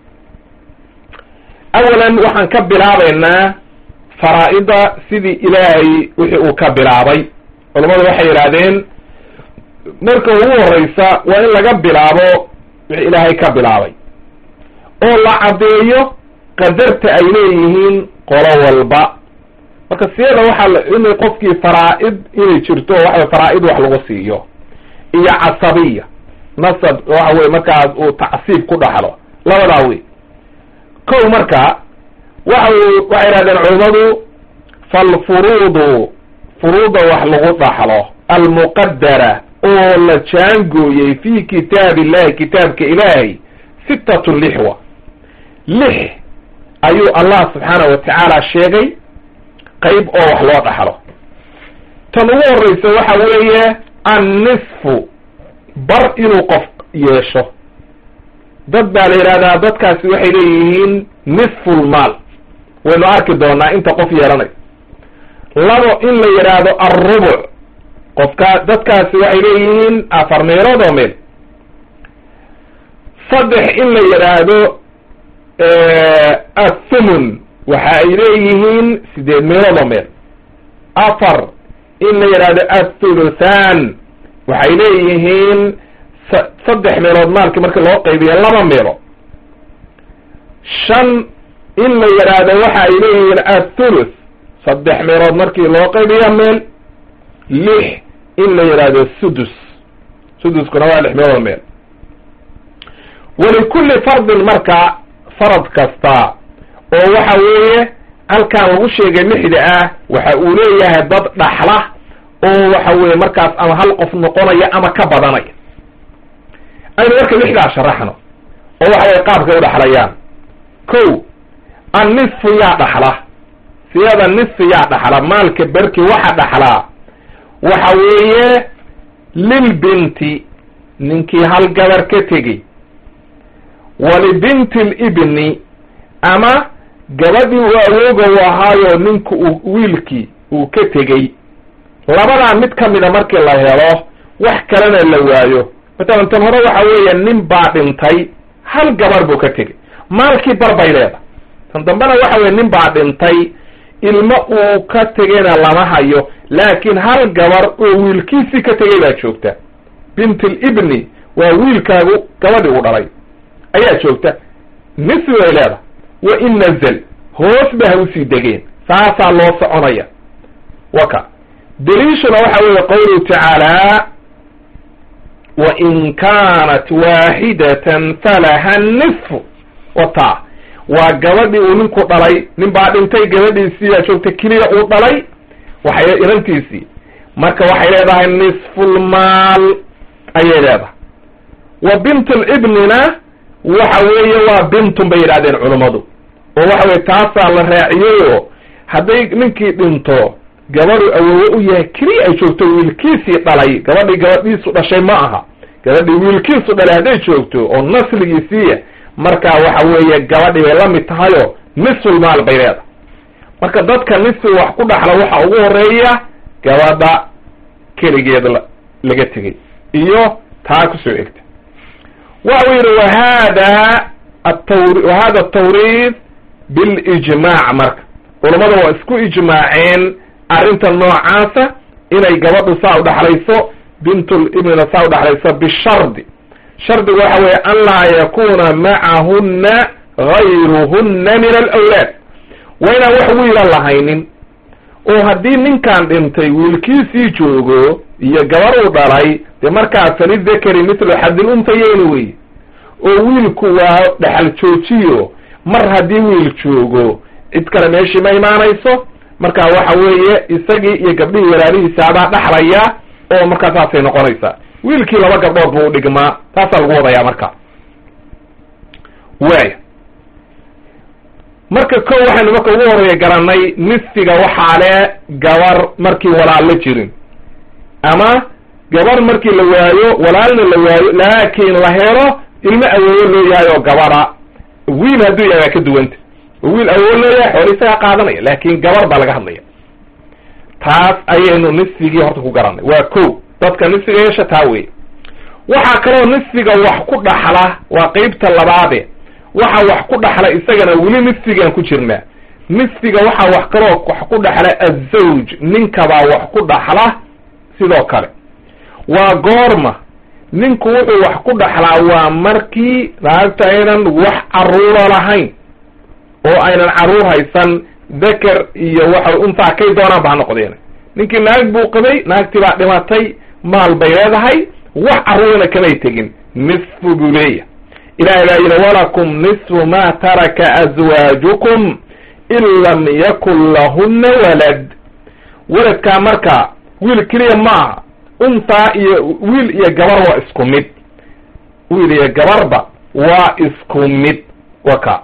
awalan waxaan ka bilaabaynaa faraa'ida sidii ilaahay wixii uu ka bilaabay culummadu waxay yidhaahdeen marka ugu horeysa waa in laga bilaabo wixii ilaahay ka bilaabay oo la caddeeyo qadarta ay leeyihiin qolo walba marka siyada waxaa inay qofkii faraa'id inay jirto waxa faraa'id wax lagu siiyo iyo casabiya nasab waxa weye markaas uu tacsiib ku dhaxlo labadaa wey kow marka waxa waxay yidhahdeen culummadu falfuruudu furuuda wax lagu dhaxlo almuqadara oo la jaangooyey fi kitaab illahi kitaabka ilaahay sittatu lixwa lix ayuu allah subxaana wa tacaala sheegay qayb oo wax loo dhaxlo tan ugu horreysa waxa weeye annisfu bar inuu qof yeesho dad baa la yidhahdaa dadkaasi waxay leeyihiin nisfulmaal waynu arki doonaa inta qof yeelanayo labo in la yidhaahdo alrubuc qofkaa dadkaasi waxay leeyihiin afar meelood oo meel saddex in la yidhaahdo athumun waxa ay leeyihiin sideed meelood oo meel afar in la yidhaahdo athuluthan waxay leeyihiin saddex meelood maalkii markii loo qaybiya laba meelo shan in la yidhaahdo waxa ay leeyihiin athuluth saddex meelood markii loo qaybiya meel lix in la yidhaahdo sudus suduskuna waa lix meelood meel walikulli fardin marka farad kasta oo waxa weeye halkaan lagu sheegay lixda ah waxa uu leeyahay dad dhaxla oo waxa weeye markaas ama hal qof noqonaya ama ka badanaya aynu marka lixdaa sharaxno oo waxa weye qaabkay u dhaxlayaan ko annisfu yaa dhaxla siyada nisfi yaa dhaxla maalka berki waxa dhaxlaa waxa weeye lilbinti ninkii hal gabar ka tegey walibinti libni ama gabadhii uu awooga u ahaayo ninku uu wiilkii uu ka tegey labadaa mid ka mida markii la helo wax kalena la waayo matalan tan hore waxa weeye nin baa dhintay hal gabar buu ka tegey maalkii bar bay leedahay tan dambena waxa weye nin baa dhintay ilmo uu ka tegeyna lama hayo laakiin hal gabar oo wiilkiisii ka tegay baa joogta bint libni waa wiilkaagu gabadhii uu dhalay ayaa joogta nisfi bay leedahay wa in nazl hoos ba ha usii degeen saasaa loo soconaya waka daliishuna waxa weeye qawluhu tacaala wain kaanat waaxidatan falaha nisfu wata waa gabadhii uu ninku dhalay nin baa dhintay gabadhiisiibaa joogta keliya uu dhalay waxay inantiisii marka waxay leedahay nisfulmaal ayay leedahay wa bintlibnina waxa weeye waa bintun bay yidhahdeen culummadu oo waxa weye taasaa la raaciyeyoo hadday ninkii dhinto gabadhu awoowe u yahay keliya ay joogto wiilkiisii dhalay gabadhii gabadhiisu dhashay ma aha gabadhii wiilkiisu dhalay hadday joogto oo nasligiisiiya markaa waxa weeye gabadhii bay la mid tahayoo nisfulmaal bay leedahay marka dadka nisfi wax ku dhaxla waxa ugu horeeya gabadha keligeed laga tegay iyo taa kusoo egta waxa u yidhi wahada atawr wahada atawriid bilijmaac marka culammada waa isku ijmaaceen arrinta noocaasa inay gabadhu saa u dhaxlayso bintulibnina saa u dhaxlayso bishardi shardigu waxa weeye an laa yakuna macahunna gayruhunna min alawlaad waa inaan wax wiila lahaynin oo haddii ninkan dhintay wiilkiisii joogo iyo gabar uu dhalay dee markaa falidakari mithlu xadil untayeyni wey oo wiilku waa dhexal joojiyo mar haddii wiil joogo cid kale meeshii ma imaanayso marka waxa weeye isagii iyo gabdhihii walaalihiisaadaa dhaxlaya oo markaa saasay noqonaysaa wiilkii laba gabdhood buu udhigmaa taasaa lagu wadayaa marka waaya marka ko waxaynu marka ugu horeeya garanay nisfiga waxaa le gabar markii walaal la jirin ama gabar markii la waayo walaalna la waayo laakiin la helo ilmo awoowo loo yahay oo gabara wiil hadduu yahay waa ka duwanta wiil awoowo loo yahay xooli isagaa qaadanaya laakin gabar baa laga hadlaya taas ayaynu nisfigii horta ku garanay waa ko dadka nisfiga yeesha taa wey waxaa kaloo nisfiga wax ku dhaxla waa qeybta labaade waxa wax ku dhaxla isagana weli nisfigaan ku jirnaa nisfiga waxaa wax kaloo wax ku dhaxla azawj ninkabaa wax ku dhaxla sidoo kale waa goorma ninku wuxuu wax ku dhaxlaa waa markii naagta aynan wax caruuro lahayn oo aynan caruur haysan dakar iyo waxa untaa kay doonaan ba ha noqdeen ninkii naag buu qabay naagtii baa dhimatay maal bay leedahay wax carruurana kamay tegin nisfu buu leeyahay ilahay baa yidhi walakum nisfu ma taraka azwaajukum in lam yakun lahuna walad waladkaa marka wiil keliya maaha untaa iyo wiil iyo gabar waa isku mid wiil iyo gabarba waa isku mid waka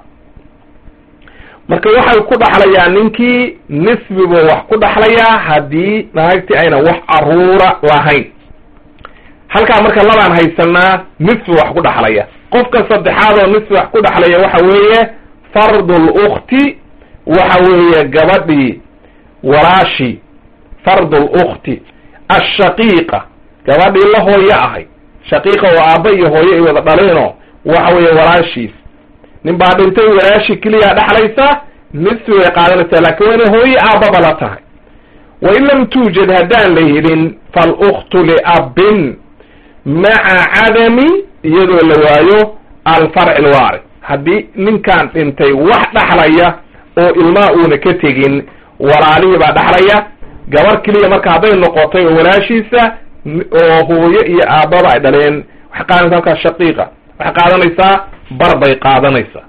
marka waxay ku dhaxlayaa ninkii nisbi buu wax ku dhaxlayaa haddii naagtii ayna wax caruura lahayn halkaa marka labaan haysanaa nisfi wax ku dhaxlaya qofka saddexaad oo nisfi wax ku dhaxlaya waxa weeye fardul ukhti waxa weeye gabadhii walaashi fardul ukhti ashaqiiqa gabadhii la hooyo ahay shaqiiqa oo aabba iyo hooyo ay wada dhaleeno waxa weeye walaashiis nin baa dhintay walaashi keliyaa dhexlaysa nisfi way qaadanaysaa laakiin waa inay hooyo aabbaba la tahay wain lam tuujad haddaan la helin faluktu liabbin maca cadami iyadoo la waayo alfarci lwaari haddii ninkaan dhintay wax dhaxlaya oo ilmaa uuna ka tegin walaalihii baa dhaxlaya gabar keliya marka hadday noqotay oo walaashiisa oo hooyo iyo aabbaba ay dhaleen waxay qaadanaysa halkaas shaqiiqa waxay qaadanaysaa bar bay qaadanaysaa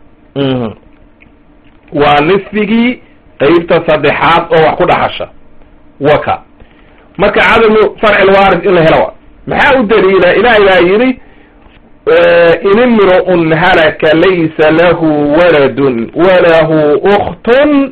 waa nisfigii qeybta saddexaad oo wax ku dhaxasha waka marka cadamu farci lwaaris in la helo maxaa u daliila ilaahay baa yidhi in imru'un halaka laysa lahu waladun walahu ukhtun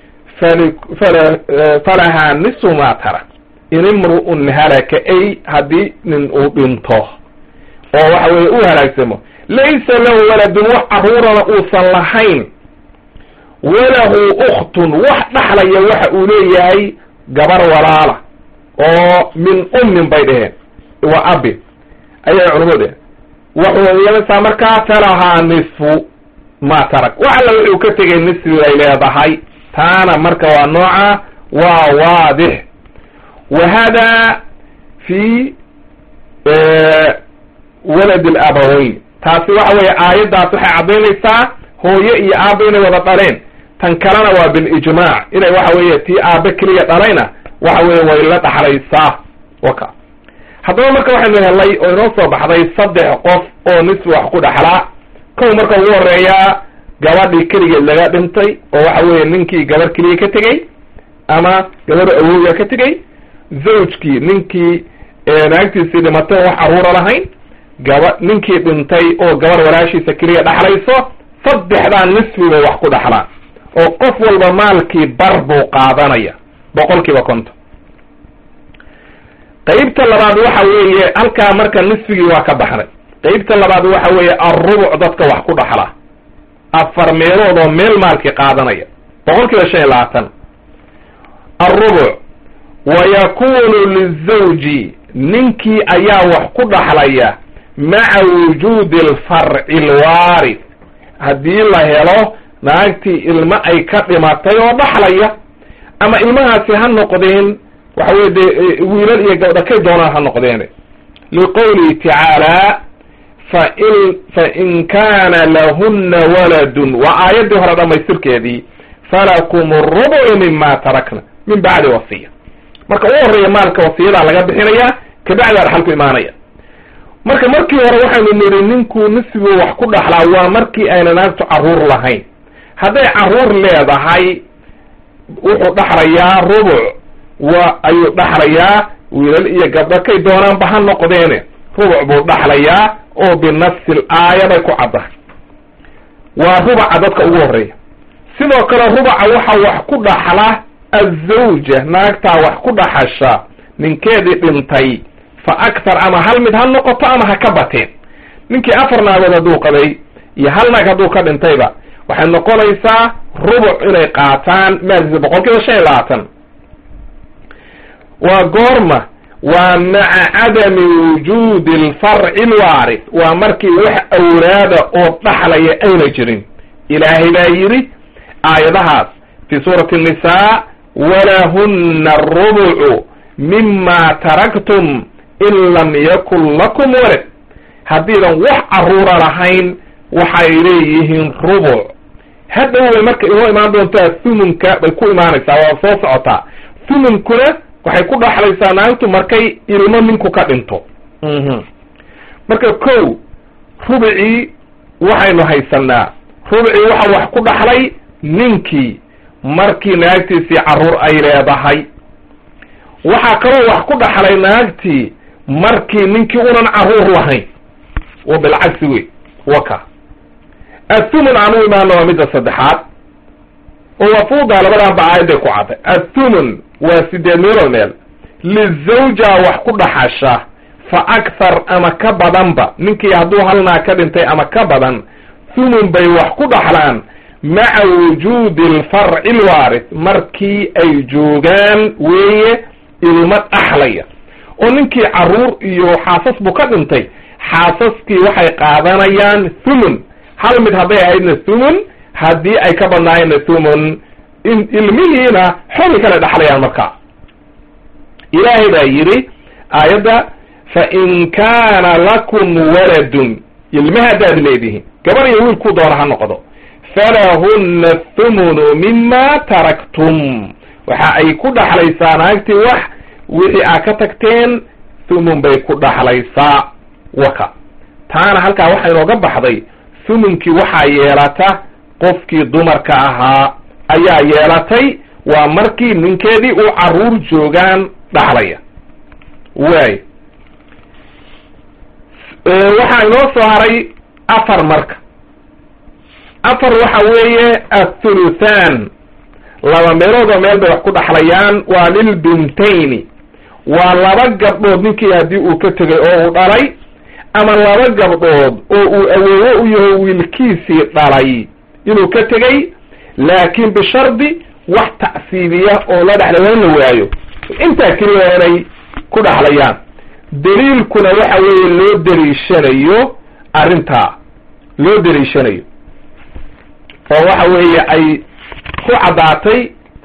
falahaa nisu ma tarak in imru'un halaka ay haddii nin uu dhinto oo waxa weye u halaagsamo laysa lahu waladun wax caruurana uusan lahayn walahu ukhtun wax dhaxlaya waxa uu leeyahay gabar walaala oo min ummin bay dheheen waa abi ayay culamadu dheheen wuxuu yeelaysaa markaa falahaa nisfu ma tarak wax alla wuxuu ka tegay nisfi ay leedahay taana marka waa nooca waa waadix wa hada fi walad alabaweyn taasi waxa weeye aayaddaas waxay caddaynaysaa hooyo iyo aabba inay wada dhaleen tan kalena waa bilijmaac inay waxa weeye tii aabbe keliya dhalayna waxa weye way la dhaxlaysaa waka haddaba marka waxaynu helay oo inoo soo baxday saddex qof oo nisfi wax ku dhaxlaa kow marka ugu horeeyaa gabadhii keligeed laga dhintay oo waxa weeye ninkii gabar keliya ka tegey ama gabadha awowga ka tegey zawjkii ninkii naagtiisii dhimatay oo wax caruura lahayn gaba ninkii dhintay oo gabar walaashiisa keliya dhaxlayso saddexdaa nisfi bay wax ku dhaxlaan oo qof walba maalkii bar buu qaadanaya boqol kiiba konton qeybta labaad waxa weeye halkaa marka nisfigii waa ka baxnay qeybta labaad waxa weeye alrubuc dadka wax ku dhaxla afar meelood oo meel maalkii qaadanaya boqol kiiba shan iyo labaatan alrubuc wa yakunu lizawji ninkii ayaa wax ku dhaxlaya maca wujuudi alfarci alwaarith haddii la helo naagtii ilmo ay ka dhimatay oo dhaxlaya ama ilmahaasi ha noqdeen waxa weye dee wiilal iyo gabdha kay doonaan ha noqdeen liqowlihi tacaala fain fain kaana lahuna waladun waa aayaddii hore dhamaystirkeedii falakum rubucu mima tarakna min bacdi wasiya marka u horeeya maalka wasiyadaa laga bixinaya kabacdaa dhaxalku imaanaya marka markii hore waxaynu nidhi ninkuu nisfigu wax ku dhaxlaa waa markii ayna naagtu carruur lahayn hadday carruur leedahay wuxuu dhaxlayaa rubuc wa ayuu dhaxlayaa wiilal iyo gabdho kay doonaanba ha noqdeene rubuc buu dhaxlayaa oo binafsi l aaya bay ku caddahay waa rubaca dadka ugu horreeya sidoo kale rubaca waxa wax ku dhaxla azawja naagtaa wax ku dhaxasha ninkeedii dhintay fa akthar ama hal mid ha noqoto ama ha ka bateen ninkii afar naagood hadduu qabay iyo hal naag hadduu ka dhintayba waxay noqonaysaa rubuc inay qaataan maalkiisa boqol kiiba shan iyo labaatan waa goorma waa maca cadami wujuudi alfarci alwaarith waa markii wax awlaada oo dhaxlaya ayna jirin ilaahay baa yidhi aayadahaas fi suurati الnisaa walahuna arubucu mima taraktum in lam yakun lakum walad haddiidan wax carruura lahayn waxay leeyihiin rubuc hadhow way marka inoo imaan doontaa thumunka bay ku imaanaysaa waa soo socotaa thumunkuna waxay ku dhaxlaysaa naagtu markay ilmo ninku ka dhinto marka kow rubicii waxaynu haysanaa rubicii waxa wax ku dhaxlay ninkii markii naagtiisii carruur ay leedahay waxaa kaloo wax ku dhaxlay naagtii markii ninkii unan carruur lahayn wa bilcagsi wey waka athumun aan u imaano waa midda saddexaad oo wafuuda labadaanba aayadday ku cadday athumun waa sideed meelood meel lizawja wax ku dhaxasha fa akthar ama ka badanba ninkii hadduu halnaa ka dhintay ama ka badan thumun bay wax ku dhaxlaan maca wujuudi alfarci alwaarith markii ay joogaan weeye ilmo dhaxlaya oo ninkii carruur iyo xaasas buu ka dhintay xaasaskii waxay qaadanayaan thumun hal mid hadday ahaydna thumun haddii ay ka badnaayeenna thumun ilmihiina xoli kale dhaxlayaan markaa ilaahay baa yidhi aayadda fa in kaana lakum waladun ilma haddaad leedihiin gabar iyo wiilkuu doona ha noqdo falahunna thumunu mima taraktum waxa ay ku dhaxlaysaa naagtii wax wixii aa ka tagteen thumun bay ku dhaxlaysaa waka taana halkaa waxaa inooga baxday thumunkii waxaa yeelata qofkii dumarka ahaa ayaa yeelatay waa markii ninkeedii uu carruur joogaan dhaxlaya waay waxaa inoo soo haray afar marka afar waxa weeye athuluthan laba meelood oo meel bay wax ku dhaxlayaan waa lilbintayni waa laba gabdhood ninkii haddii uu ka tegay oo uu dhalay ama laba gabdhood oo uu awoowo u yaho wiilkiisii dhalay inuu ka tegey laakiin bishardi wax ta'siibiya oo la dhexlay waa in la waayo intaa keliya waa inay ku dhaxlayaan daliilkuna waxa weeye loo daliishanayo arrintaa loo daliishanayo oo waxa weeye ay ku caddaatay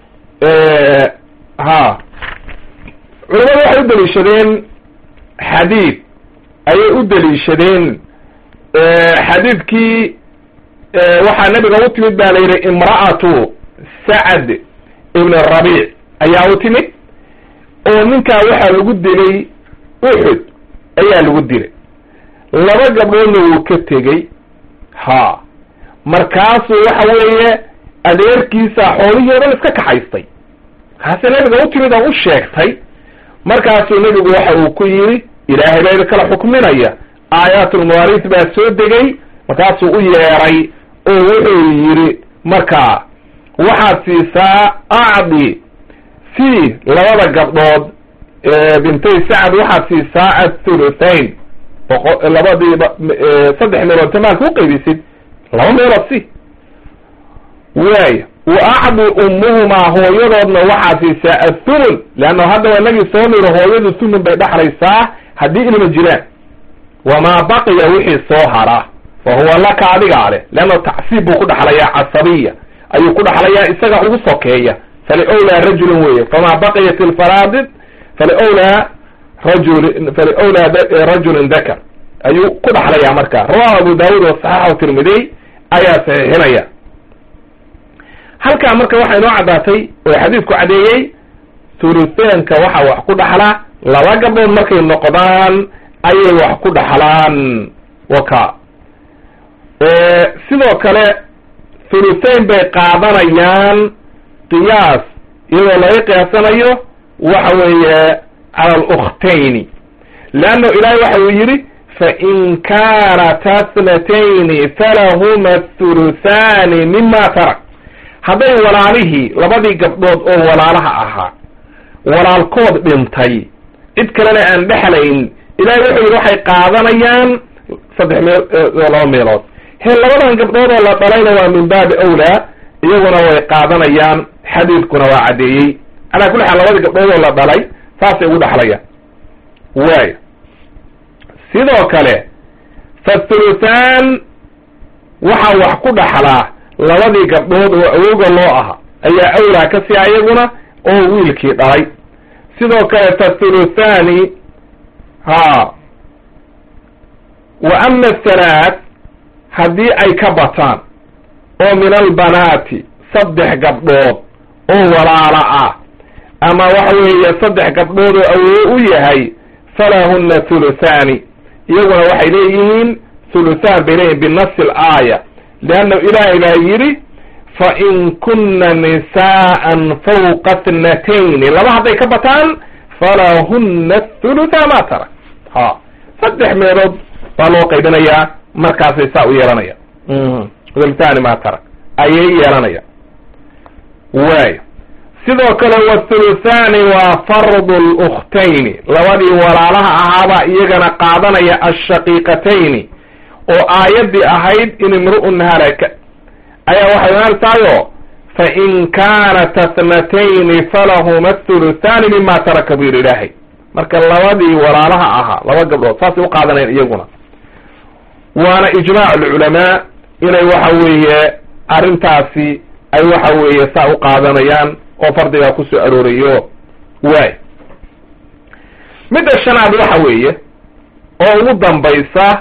ha culamadu waxay u daliishadeen xadiid ayay u daliishadeen xadiidkii waxaa nabiga u timid ba la yidhi imra'atu sacad ibn rabiic ayaa u timid oo ninkaa waxaa lagu dilay uxud ayaa lagu dilay laba gabdhoodna wuu ka tegey ha markaasuu waxa weeye adeerkiisa xoolihii o dhan iska kaxaystay kaase nabiga u timid oo u sheegtay markaasuu nebigu waxa uu ku yidhi ilaahay baa idi kala xukminaya aayaatulmawaariis baa soo degay markaasuu u yeeray oo wuxuu yidhi markaa waxaad siisaa acdi si labada gabdhood bintay sacad waxaad siisaa athuluthain boqo labadiiba saddex meelood tamaalka u qaybisid laba meelood si waaya wa acdi ummuhumaa hooyadoodna waxaad siisaa athumun leanna hadda waa inagii soo niro hooyadu thumun bay dhexlaysaa haddii ilma jiraan wamaa baqiya wixii soo hara fa huwa laka adigaa leh leanna tacsiib buu ku dhexlayaa casabiya ayuu ku dhexlayaa isaga ugu sokeeya faliwlaa rajulin weye famaa baqiyat ilfaraadid faliwlaa rajul faliwlaa rajulin dakar ayuu ku dhexlayaa marka rawahu abu daawud oo saxaxu tirmidiy ayaa saxiixinaya halkaa marka waxaa inoo caddaatay oo xadiidku cadeeyey thulutheenka waxaa wax ku dhaxla laba gabdhood markay noqdaan ayay wax ku dhaxlaan waka sidoo kale thuluthain bay qaadanayaan qiyaas iyadoo laga qiyaasanayo waxa weeye cala alukhtayni leanno ilaahay waxa uu yidhi fain kaanata thnatayni falahuma thuluthaani mima tarak hadday walaalihii labadii gabdhood oo walaalaha ahaa walaalkood dhintay cid kalena aan dhexlayn ilahay wuxuu yidhi waxay qaadanayaan saddex meel laba meelood he labadan gabdhood oo la dhalayna waa min baabi awlaa iyaguna way qaadanayaan xadiidkuna waa caddeeyey calaa kulli xaal labadii gabdhood oo la dhalay saasay ugu dhexlayaan waayo sidoo kale fathuluthaan waxaa wax ku dhaxlaa labadii gabdhood oo awowga loo aha ayaa awlaa ka sia iyaguna oo wiilkii dhalay sidoo kale fathuluthaani ha wa ama athalaat haddii ay ka bataan oo min albanaati saddex gabdhood oo walaala ah ama waxa weeye saddex gabdhood oo awowe u yahay falahunna thuluthaani iyaguna waxay leeyihiin thuluthaan bay leeyihin binafsi alaaya leanna ilaahay baa yidhi fain kunna nisaa'an fawqa thnatayni laba hadday ka bataan falahunna thulutha ma tarak ha saddex meelood baa loo qaybinayaa markaasay saa u yeelanaya thuluthani ma tarak ayay yeelanaya waayo sidoo kale wathuluthaani waa fardu lukhtayni labadii walaalaha ahaabaa iyagana qaadanaya ashaqiiqatayni oo aayaddii ahayd in imru'un halaka ayaa waxay imaanaysaayoo fain kaanat athnatayni falahuma athuluthaani mima taraka buu yidhi ilaahay marka labadii walaalaha ahaa laba gabdhood saasay u qaadanayan iyaguna waana ijmaac alculamaa inay waxa weeye arrintaasi ay waxa weeye saa u qaadanayaan oo fardigaa kusoo aroorayo waay midda shanaad waxa weeye oo ugu dambaysa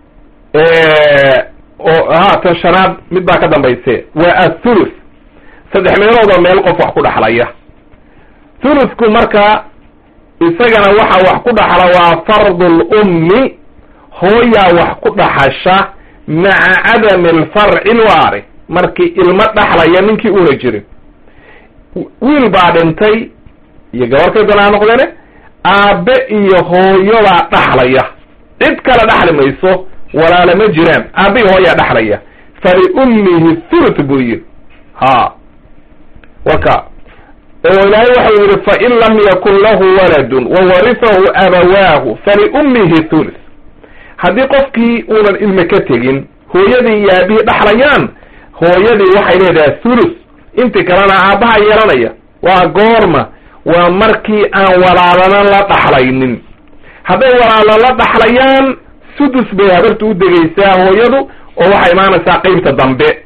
oo haatan shanaad mid baa ka dambayse waa athuluth saddex meeloodoo meel qof wax ku dhaxlaya thuluthku marka isagana waxa wax ku dhaxla waa fardu lummi hooyaa wax ku dhaxasha maca cadami alfarci lwaari markii ilmo dhaxlaya ninkii una jirin wiil baa dhintay iyo gabarkay doonaa noqdeene aabe iyo hooyodaa dhaxlaya cid kale dhaxli mayso walaala ma jiraan aabe iyo hooyaa dhaxlaya faliummihi thuluth buu yidhi ha waka oo ilaahay waxau yidhi fain lam yakun lahu waladun wawarifahu abawaahu faliummihi thuluth haddii qofkii uunan ilme ka tegin hooyadii iyo aabihii dhaxlayaan hooyadii waxay leedahay thuluth intii kalena aabbaha yeelanaya waa goorma waa markii aan walaalana la dhaxlaynin hadday walaalo la dhaxlayaan sudus bay habarta u degaysaa hooyadu oo waxay imaanaysaa qeybta dambe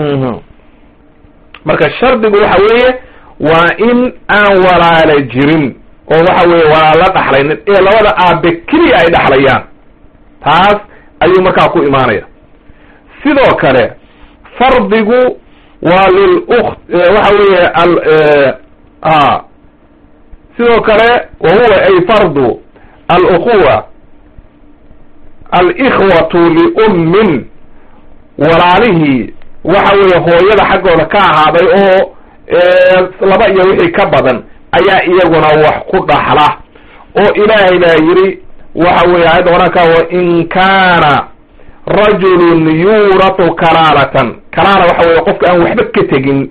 marka shardigu waxa weeye waa in aan walaala jirin oo waxa weeye walaalo la dhaxlaynin ee labada aabe keliya ay dhaxlayaan taas ayuu markaa ku imaanaya sidoo kale fardigu waa lilukht waxa weeye al sidoo kale wa huwa ay fardu alukhuwa alikhwatu liummin walaalihii waxa weeye hooyada xaggooda ka ahaaday oo laba iyo wixii ka badan ayaa iyaguna wax ku dhaxla oo ilaahay baa yidhi waxa weeye ayadda quraanka wain kaana rajulun yuuratu kalaalatan kalaala waxa weye qofka aan waxba ka tegin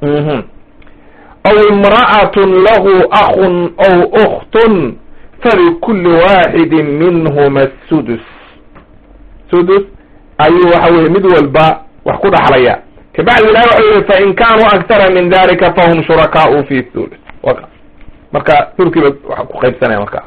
aw imra'atun lahu akhun aw ukhtun falikulli waaxidin minhuma sudus sudus ayuu waxa weye mid walba wax ku dhaxlaya kabacdi ilahi waxau yihi fain kaanuu aktara min dalika fahum shurakaau fi thuluth waka marka thulkiiba waxa ku qaybsanaya marka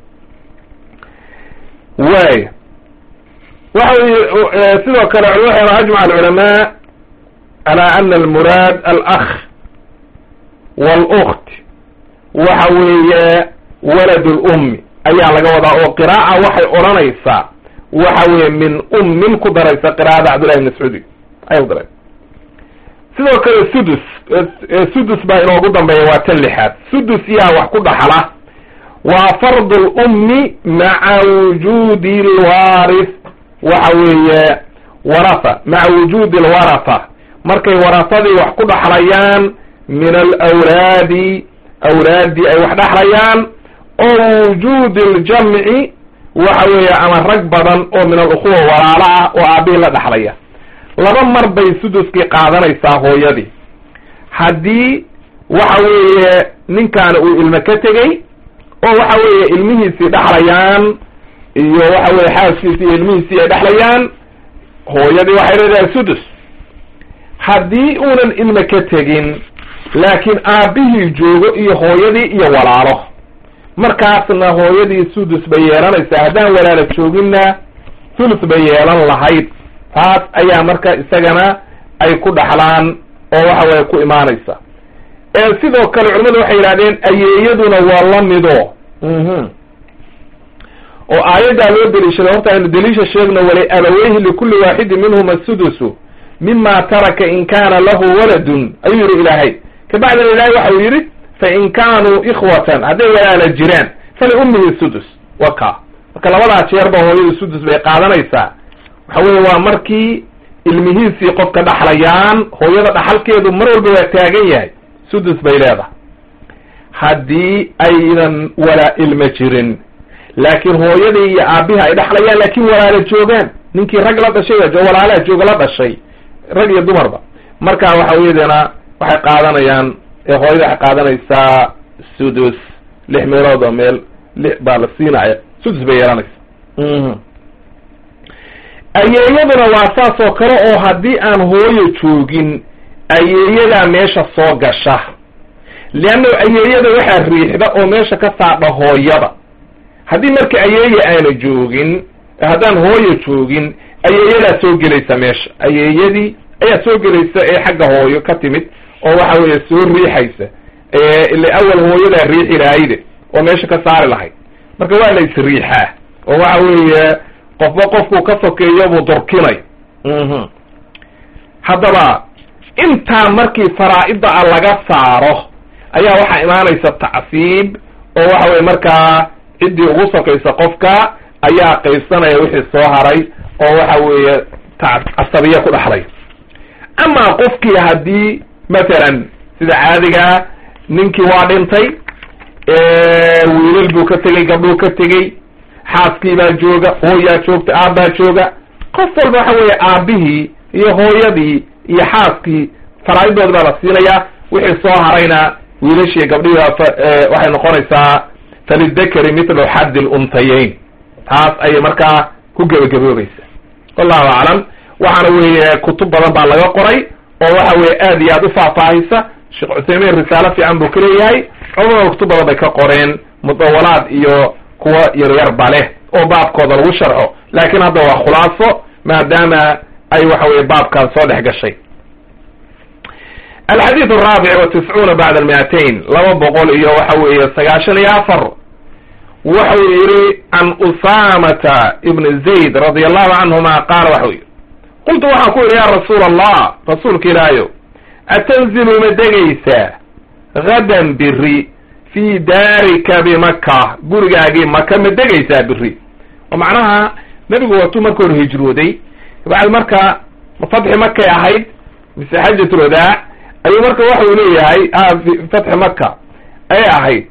way waxa wy sidoo kale waxayna ajmac alculamaa ala ana almuraad alakh wاlkt waxa weeye walad lummi ayaa laga wadaa oo qiraa'a waxay odhanaysaa waxa weeye min ummin ku daraysa qira'ada cabdullahi bn mascuudi ay daray sidoo kale sudus sudus baa inoogu dambeeya waa tan lixaad sudus yaa wax ku dhaxla waa fardu lummi maca wujuudi lwaarith waxa weeye waratha maca wujuudi alwaratha markay warahadii wax ku dhaxlayaan min alawlaadi awlaaddii ay wax dhaxlayaan oo wujuudi ljamci waxa weeye ama rag badan oo min alukhuwa walaala ah oo aabihii la dhaxlaya laba mar bay suduskii qaadanaysaa hooyadii haddii waxa weeye ninkaani uu ilmo ka tegey oo waxa weeye ilmihiisii dhexlayaan iyo waxa weye xaaskiisii iyo ilmihiisii ay dhexlayaan hooyadii waxay leedahay sudus haddii uunan ilmo ka tegin laakiin aabbihii joogo iyo hooyadii iyo walaalo markaasna hooyadii sudus bay yeelanaysaa haddaan walaala jooginna thuluth bay yeelan lahayd taas ayaa marka isagana ay ku dhaxlaan oo waxa weye ku imaanaysa sidoo kale culimadu waxay yidhahdeen ayeeyaduna waa la mido oo aayaddaa loo deliishaday horta aynu deliisha sheegno wali abaweyhi likulli waaxidin minhuma sudusu mima taraka in kana lahu waladun ayuu yihi ilaahay kabacdina ilahay waxa uu yidhi fain kaanuu ikhwatan hadday walaala jiraan faliummihi sudus wa ka marka labadaa jeerba hooyadu sudus bay qaadanaysaa waxa weye waa markii ilmihiisii qofka dhaxlayaan hooyada dhaxalkeedu mar walba waa taagan yahay sudus bay leedahay haddii aynan walaa ilma jirin laakiin hooyadii iyo aabbihi ay dhexlayaan laakiin walaala joogaan ninkii rag la dhashay walaalaha jooga la dhashay rag iyo dumarba marka waxa weyadana waxay qaadanayaan hooyada waxay qaadanaysaa sudus lix meelood oo meel lix baa la siinaya sudus bay yeelanaysa ayeeyaduna waa saas oo kale oo haddii aan hooyo joogin ayeeyadaa meesha soo gasha leanna ayeeyada waxaa riixda oo meesha ka saadha hooyada haddii marka ayeeye aana joogin haddaan hooyo joogin ayeeyadaa soo gelaysa meesha ayeeyadii ayaa soo gelaysa ee xagga hooyo ka timid oo waxa weeye soo riixaysa ile awal hooyadaa riixi lahayde oo meesha ka saari lahayd marka waa la isriixaa oo waxa weeye qofba qofkuu ka sokeeyo buu durkinay haddaba intaa markii faraa-ida a laga saaro ayaa waxaa imaanaysa tacsiib oo waxa weye markaa ciddii ugu sokaysa qofka ayaa qaybsanaya wixii soo haray oo waxa weeye casabiya ku dhaxlay amaa qofkii haddii mathalan sida caadigaa ninkii waa dhintay wiilal buu ka tegey gabdhuu ka tegey xaaskiibaa jooga hooyaa joogta aabbaa jooga qof walba waxa weeye aabbihii iyo hooyadii iyo xaaskii faraa-idoodi baa la siinayaa wixii soo harayna wiilashii gabdhihii waxay noqonaysaa falidakari mithlu xaddi luntayeyn taas ayay markaa ku gebagaboobaysa wallahu aclam waxaana weeye kutub badan baa laga qoray oo waxa weye aad iyo aad u faahfaahisa sheekh cuthaymiin risaalo fiican buu ka leeyahay culamada kutub badan bay ka qoreen mudawalaad iyo kuwa yaryarba leh oo baabkooda lagu sharxo laakiin hadda waa khulaaso maadaama ay waxa weye baabkan soo dhex gashay alxadiid araabic wa tiscuuna bacda almiatain laba boqol iyo waxa weeye sagaashan iyo afar wuxuu yihi can usamata ibn zayd radi allahu canhuma qaala waxau yihi qultu waxaan ku yidhi ya rasuula allah rasuulka ilaahayo atanzilu ma degaysaa gadan biri fii daarika bimaka gurigaagii maka ma degaysaa biri oo macnaha nebigu watuu marka hore hijrooday kabacdi marka fatxi makay ahayd mise xajat lwadaac ayuu marka waxa uu leeyahay fatxi maka ayay ahayd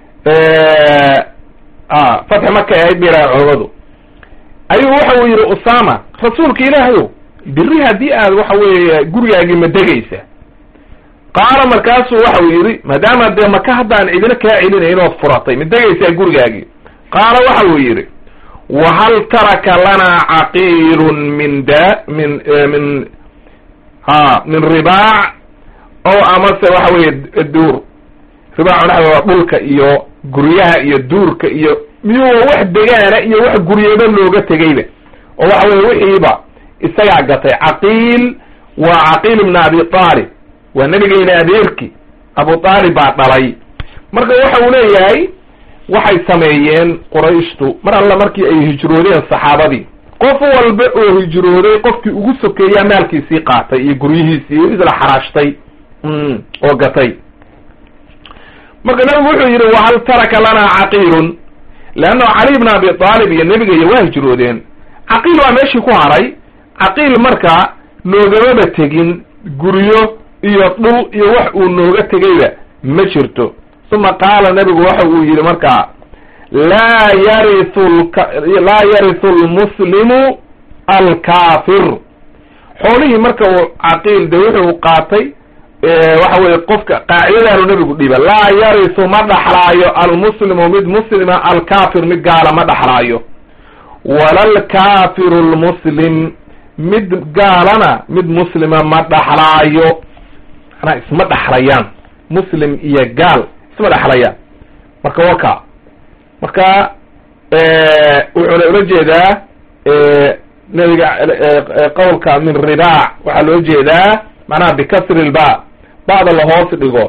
fatxi makay ahayd bay yidhaha culamadu ayuu waxa uu yihi usama rasuulka ilaahayo biri haddii aad waxa weeye gurigaagii ma degaysa qaala markaasuu waxa uu yidhi maadaama dee maka haddaan cidina kaa celinayn ood furatay ma degaysaa gurigaagii qaala waxa uu yidhi wahal taraka lanaa caqiilun min da min min ha min ribaac o amase waxa weeye duur ribaac waxa waa dhulka iyo guryaha iyo duurka iyo miyuu wax degaana iyo wax guryaba looga tegayba oo waxa weye wixiiba isagaa gatay caqiil waa caqiil ibna abi aalib waa nebigeyna adeerki abu aalib baa dhalay marka waxa uu leeyahay waxay sameeyeen qurayshtu mar alla markii ay hijroodeen saxaabadii qof walba oo hijrooday qofkii ugu sokeeyaa maalkiisii qaatay iyo guryihiisii isla xaraashtay oo gatay marka nabigu wuxuu yidhi wahal taraka lanaa caqiilun leanna cali bna abi aalib iyo nebigaiyo waa hijroodeen caqiil waa meeshii ku haray caqiil marka noogamaba tegin guryo iyo dhul iyo wax uu nooga tegayba ma jirto uma qaala nabigu waxa uu yidhi markaa laa yariu laa yarisu lmuslimu alkaafir xoolihii marka uu caqiil de wuxuu qaatay waxa weye qofka qaacidadaanu nabigu dhiba laa yarisu ma dhaxlaayo almuslimu mid muslima alkaafir mid gaala ma dhaxlaayo wala alkaafiru lmuslim mid gaalana mid muslima ma dhaxlaayo manaa isma dhaxlayaan muslim iyo gaal isma dhaxlayaan marka waka marka wuxuuna ula jeedaa nabiga qowlka min ribaac waxaa loo jeedaa macnaha bikasri lba ba'da la hoos dhigo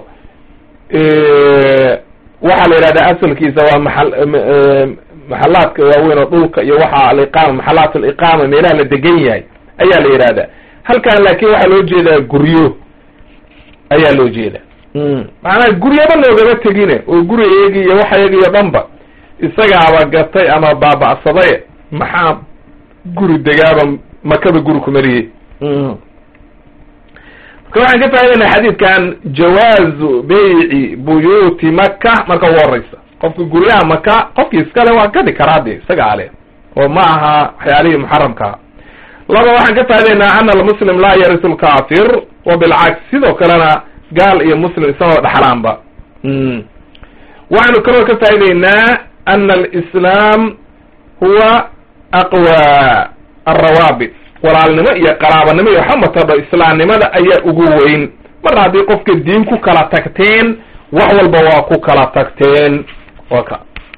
waxaa la yidhahdaa asalkiisa waa maal maxalaadka waaweyn oo dhulka iyo waxa aliqaama maxalaat aliqaama meelaha la degan yahay ayaa la yidhahdaa halkan laakin waxaa loo jeedaa guryo ayaa loo jeeda macnaha guryaba loogama tegine oo guriyayagi iyo waxayagi iyo dhanba isagaaba gatay ama baaba'saday maxaa guri degaaba makaba guri kumariyey marka waxaan ka faaidayna xadiidkan jawaazu beyci buyuuti maka marka ugu horeysa qofka guryaha maka qofkii iskale waa gadi karaa de isagaa leh oo ma aha waxyaalihii muxaramkaa laba waxaan ka faa'idaynaa ana almuslim laa yarisu lkafir wa bilcaks sidoo kalena gaal iyo muslim isagoo dhaxlaanba waxaanu kaloo ka faa'idaynaa ana alislaam huwa aqwa alrawaabit walaalnimo iyo qaraabanimo iyo waxba matadho islaamnimada ayaa ugu weyn mar haddii qofka diin ku kala tagteen wax walba waa ku kala tagteen waka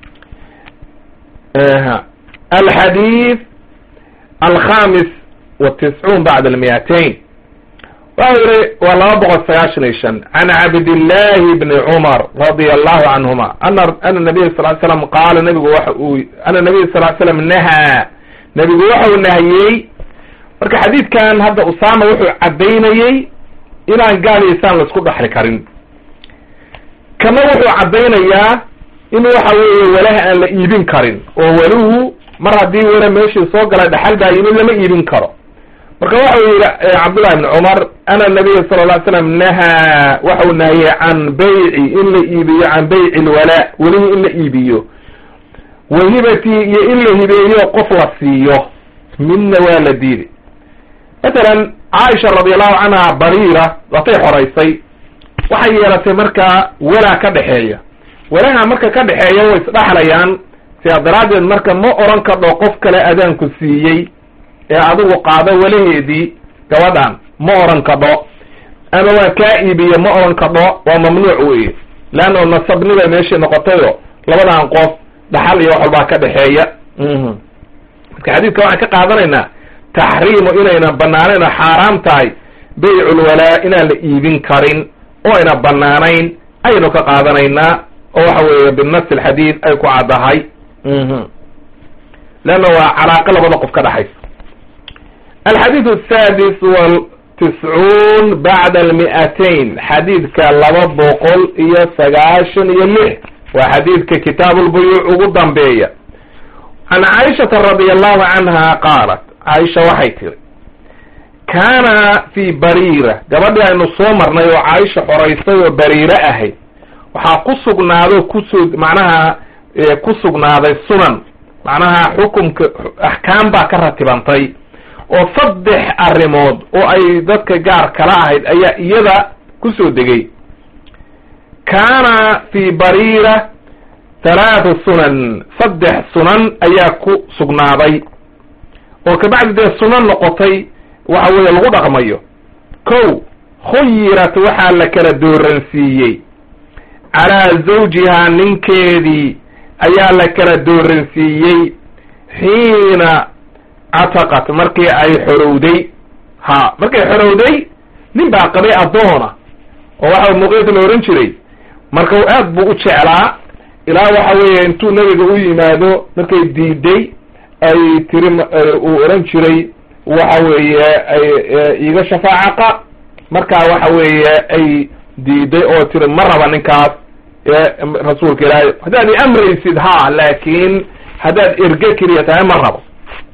alxadiid alkhamis watiscuun bacda almiyatain waxa yihi waa laba boqol sagaashan iyo shan can cabdillahi bni cumar radia allahu canhuma ana ana nabiya sal l slam qaala nabigu waxa uu ana nabiya sal l slam nahaa nebigu waxa uu nahiyey marka xadiidkan hadda usama wuxuu caddaynayey inaan gaal iyo isaan laisku dhaxli karin kana wuxuu caddaynayaa in waxa weeye walaha aan la iibin karin oo waluhu mar haddii wala meeshii soo galay dhaxal baa yimid lama iibin karo marka waxa uu yihi cabdullahi bni cumar ana nabiya sala lla ly slam nahaa waxa uu nahiyey can bayci in la iibiyo can bayci lwalaa welihii in la iibiyo wahibatii iyo in la hibeeyo qof la siiyo midna waa la diiday matalan caaisha radiallahu canha bariira watay xoraysay waxay yeelatay markaa walaa ka dhexeeya walaha marka ka dhexeeya way isdhaxlayaan sidaa daraaddeed marka ma oran kadho qof kale adaanku siiyey ee adigu qaado walaheedii gabadhan ma oran kadho ama waa kaa iibiye ma oran kadho waa mamnuuc weye leanna nasabnibay meeshii noqotayo labadan qof dhaxal iyo wax walbaa ka dhexeeya marka xadiidka waxaan ka qaadanaynaa taxriimu inayna banaanayn oo xaaraam tahay bayculwalaa inaan la iibin karin oo ayna banaanayn aynu ka qaadanaynaa oo waxa weeye binafsi alxadiid ay ku caddahay leanna waa calaaqo labada qof ka dhexaysa alxadiid asadis tiscuun bacda almi'atayn xadiidka laba boqol iyo sagaashan iyo lix waa xadiidka kitaabulbuyuuc ugu dambeeya can caaishata radi allahu canha qaalat caaisha waxay tiri kaana fi bariira gabadhii aynu soo marnay oo caaisha xoraysay oo bariire ahayd waxaa ku sugnaado kusoo macnaha ku sugnaaday sunan macnaha xukumka axkaam baa ka ratibantay oo saddex arrimood oo ay dadka gaar kala ahayd ayaa iyada kusoo degay kaana fi bariira halaathu sunan saddex sunan ayaa ku sugnaaday oo kabacdi dee sunan noqotay waxa weeye lagu dhaqmayo kow khuyirat waxaa la kala dooransiiyey calaa zawjihaa ninkeedii ayaa la kala dooransiiyey xiina cataqat markii ay xorowday ha markay xorowday nin baa qabay addoona oo waxa muqeed la ohan jiray marka aad buu u jeclaa ilaa waxa weeye intuu nebiga u yimaado markay diiday ay tiri uu ohan jiray waxa weeye iiga shafaacaqa markaa waxa weeye ay diiday oo tiri ma raba ninkaas rasuulka ilaahay haddaad i amraysid ha laakin haddaad erge keliya tahay ma rabo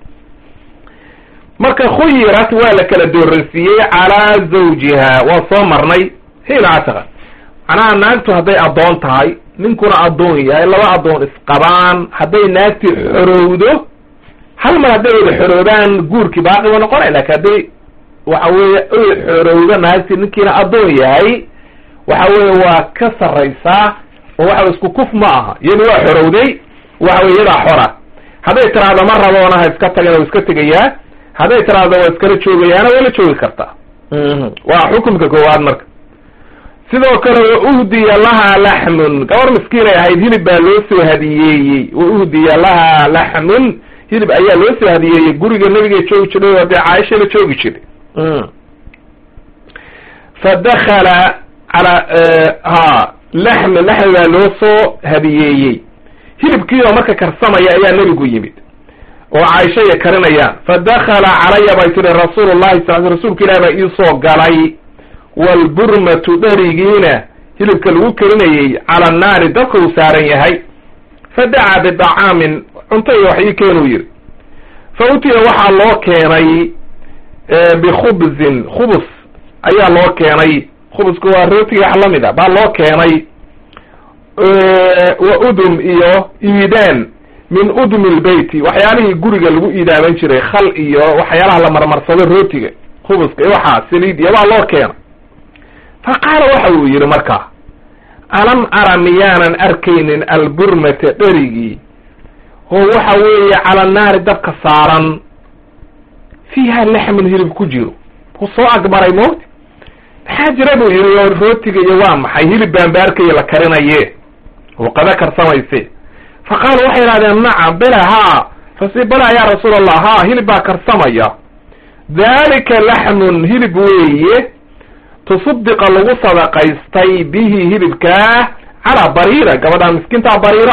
marka khuyirat waa la kala dooransiiyey calaa zawjiha waa soo marnay hiina cataqa macnaha naagtu hadday addoon tahay ninkuna addoon yahay laba addoon isqabaan hadday naagtii xorowdo hal mar hadday wada xoroobaan guurkii baaqi ba noqonay lakin hadday waxa weeye oy xorowdo naagtii ninkiina addoon yahay waxa weeye waa ka sarraysaa oo waxa isku kuf ma aha iyadu waa xorowday waxa weye iyadaa xora hadday tiraahdo ma raboona ha iska tagin waa iska tegayaa hadday tiraahdo waa iskala joogayaana waa la joogi kartaa waa xukumka koowaad marka sidoo kale wa uhdiya lahaa laxmun gabar miskiinay ahayd hilib baa loo soo hadiyeeyey wa uhdiya lahaa laxmun hilib ayaa loo soo hadiyeeyey guriga nabiga joogi jiray oo dee caaisha la joogi jiray fa dakala ala ha laxmi laxmi baa loo soo hadiyeeyey hilibkii oo marka karsamaya ayaa nebigu yimid oo caaisha iya karinayaan fa dakala calaya bay tiri rasuulu llahi sal rasuulka ilahi baa iisoo galay waalburmatu dherigiina hilibka lagu karinayey cala annaari dabka uu saaran yahay fa dacaa bidacaamin cunto iyo wax ii keenuu yidhi fa utiya waxaa loo keenay bikhubzin khubus ayaa loo keenay khubusku waa rootiga wax lamid a baa loo keenay wa udum iyo iidaan min udmi lbeyti waxyaalihii guriga lagu iidaaman jiray khal iyo waxyaalaha la marmarsado rootiga khubuska iyo waxaa saliid iyo baa loo keena fa qaala waxa uu yidhi markaa alam ara miyaanan arkaynin alburmata dherigii oo waxa weeye cala naari dabka saaran fiiha laxmun hilib ku jiro wuu soo agmaray mawti maxaa jira buu yidhi oo rootiga iyo waa maxay hilib baanbaarkaiyo la karinaye oo qada karsamayse fa qaala waxay idhahdeen nacam bela haa rasi bela yaa rasuul allah ha hilib baa karsamaya dalika laxmun hilib weeye tusaddiqa lagu sadaqaystay bihi hilibkaa calaa bariira gabadhaa miskiintaa bariira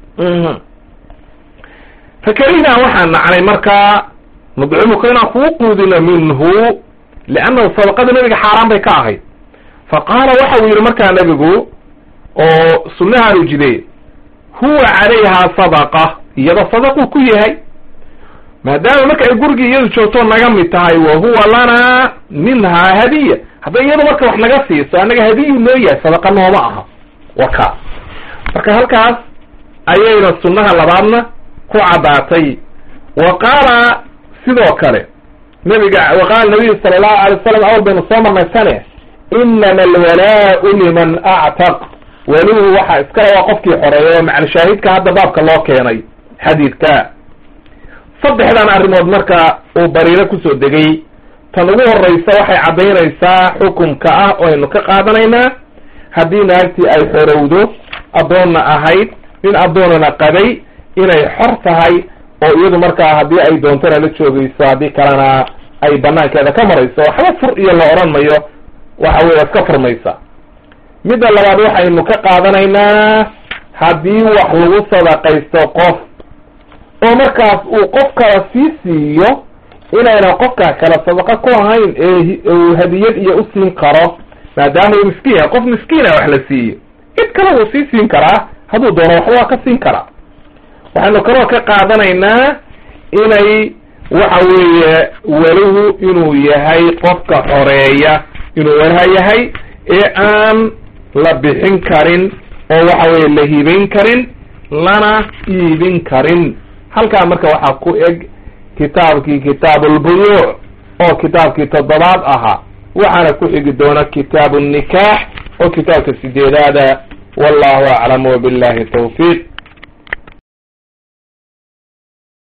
fakarihnaa waxaan nacnay markaa nudcimuka inaan kugu quudino minhu liannahu sadaqada nebiga xaaraan bay ka ahayd fa qaala waxa uu yidhi markaa nebigu oo sunnahaanu jide huwa calayhaa sadaqa iyada sadaquu ku yahay maadaama marka ay gurigii iyadu joogto naga mid tahay wa huwa lanaa minhaa hadiya hadday iyadu marka wax naga siiso annaga hadiyu noo yahay sadaqa nooma aha waka marka halkaas ayayna sunnaha labaadna ku caddaatay wa qaala sidoo kale nabiga wa qaala nabiyu sala allahu alay wasalam awal baynu soo marnay sane inama alwalaau liman actaq welihu waxaa iskale waa qofkii xoreeya oo macalshaahidka hadda baabka loo keenay xadiidka saddexdan arrimood marka uu bariiro kusoo degay tan ugu horreysa waxay caddaynaysaa xukumka ah oo aynu ka qaadanaynaa haddii naagtii ay xorowdo addoonna ahayd nin addoonana qabay inay xor tahay oo iyadu markaa haddii ay doontona la joogayso haddii kalena ay banaankeeda ka marayso waxba fur iyo la odhan mayo waxa weye iska furmaysa midda labaad waxaynu ka qaadanaynaa haddii wax lagu sadaqaysto qof oo markaas uu qof kala sii siiyo inayna qofka kale sadaqa ku ahayn ee uu hadiyad iyo u siin karo maadaama uu miskiin yahay qof miskiina wax la siiyo cid kale wuu sii siin karaa hadduu doono waxba waa ka siin karaa waxaynu kaloo ka qaadanaynaa inay waxa weeye weligu inuu yahay qofka xoreeya inuu walaha yahay ee aan la bixin karin oo waxa weye la hibayn karin lana iibin karin halkaa marka waxaa ku eg kitaabkii kitaabulbuyuuc oo kitaabkii toddobaad ahaa waxaana ku xigi doona kitaabu nikaax oo kitaabka sideedaada wallahu aclam wabillahi tawfiiq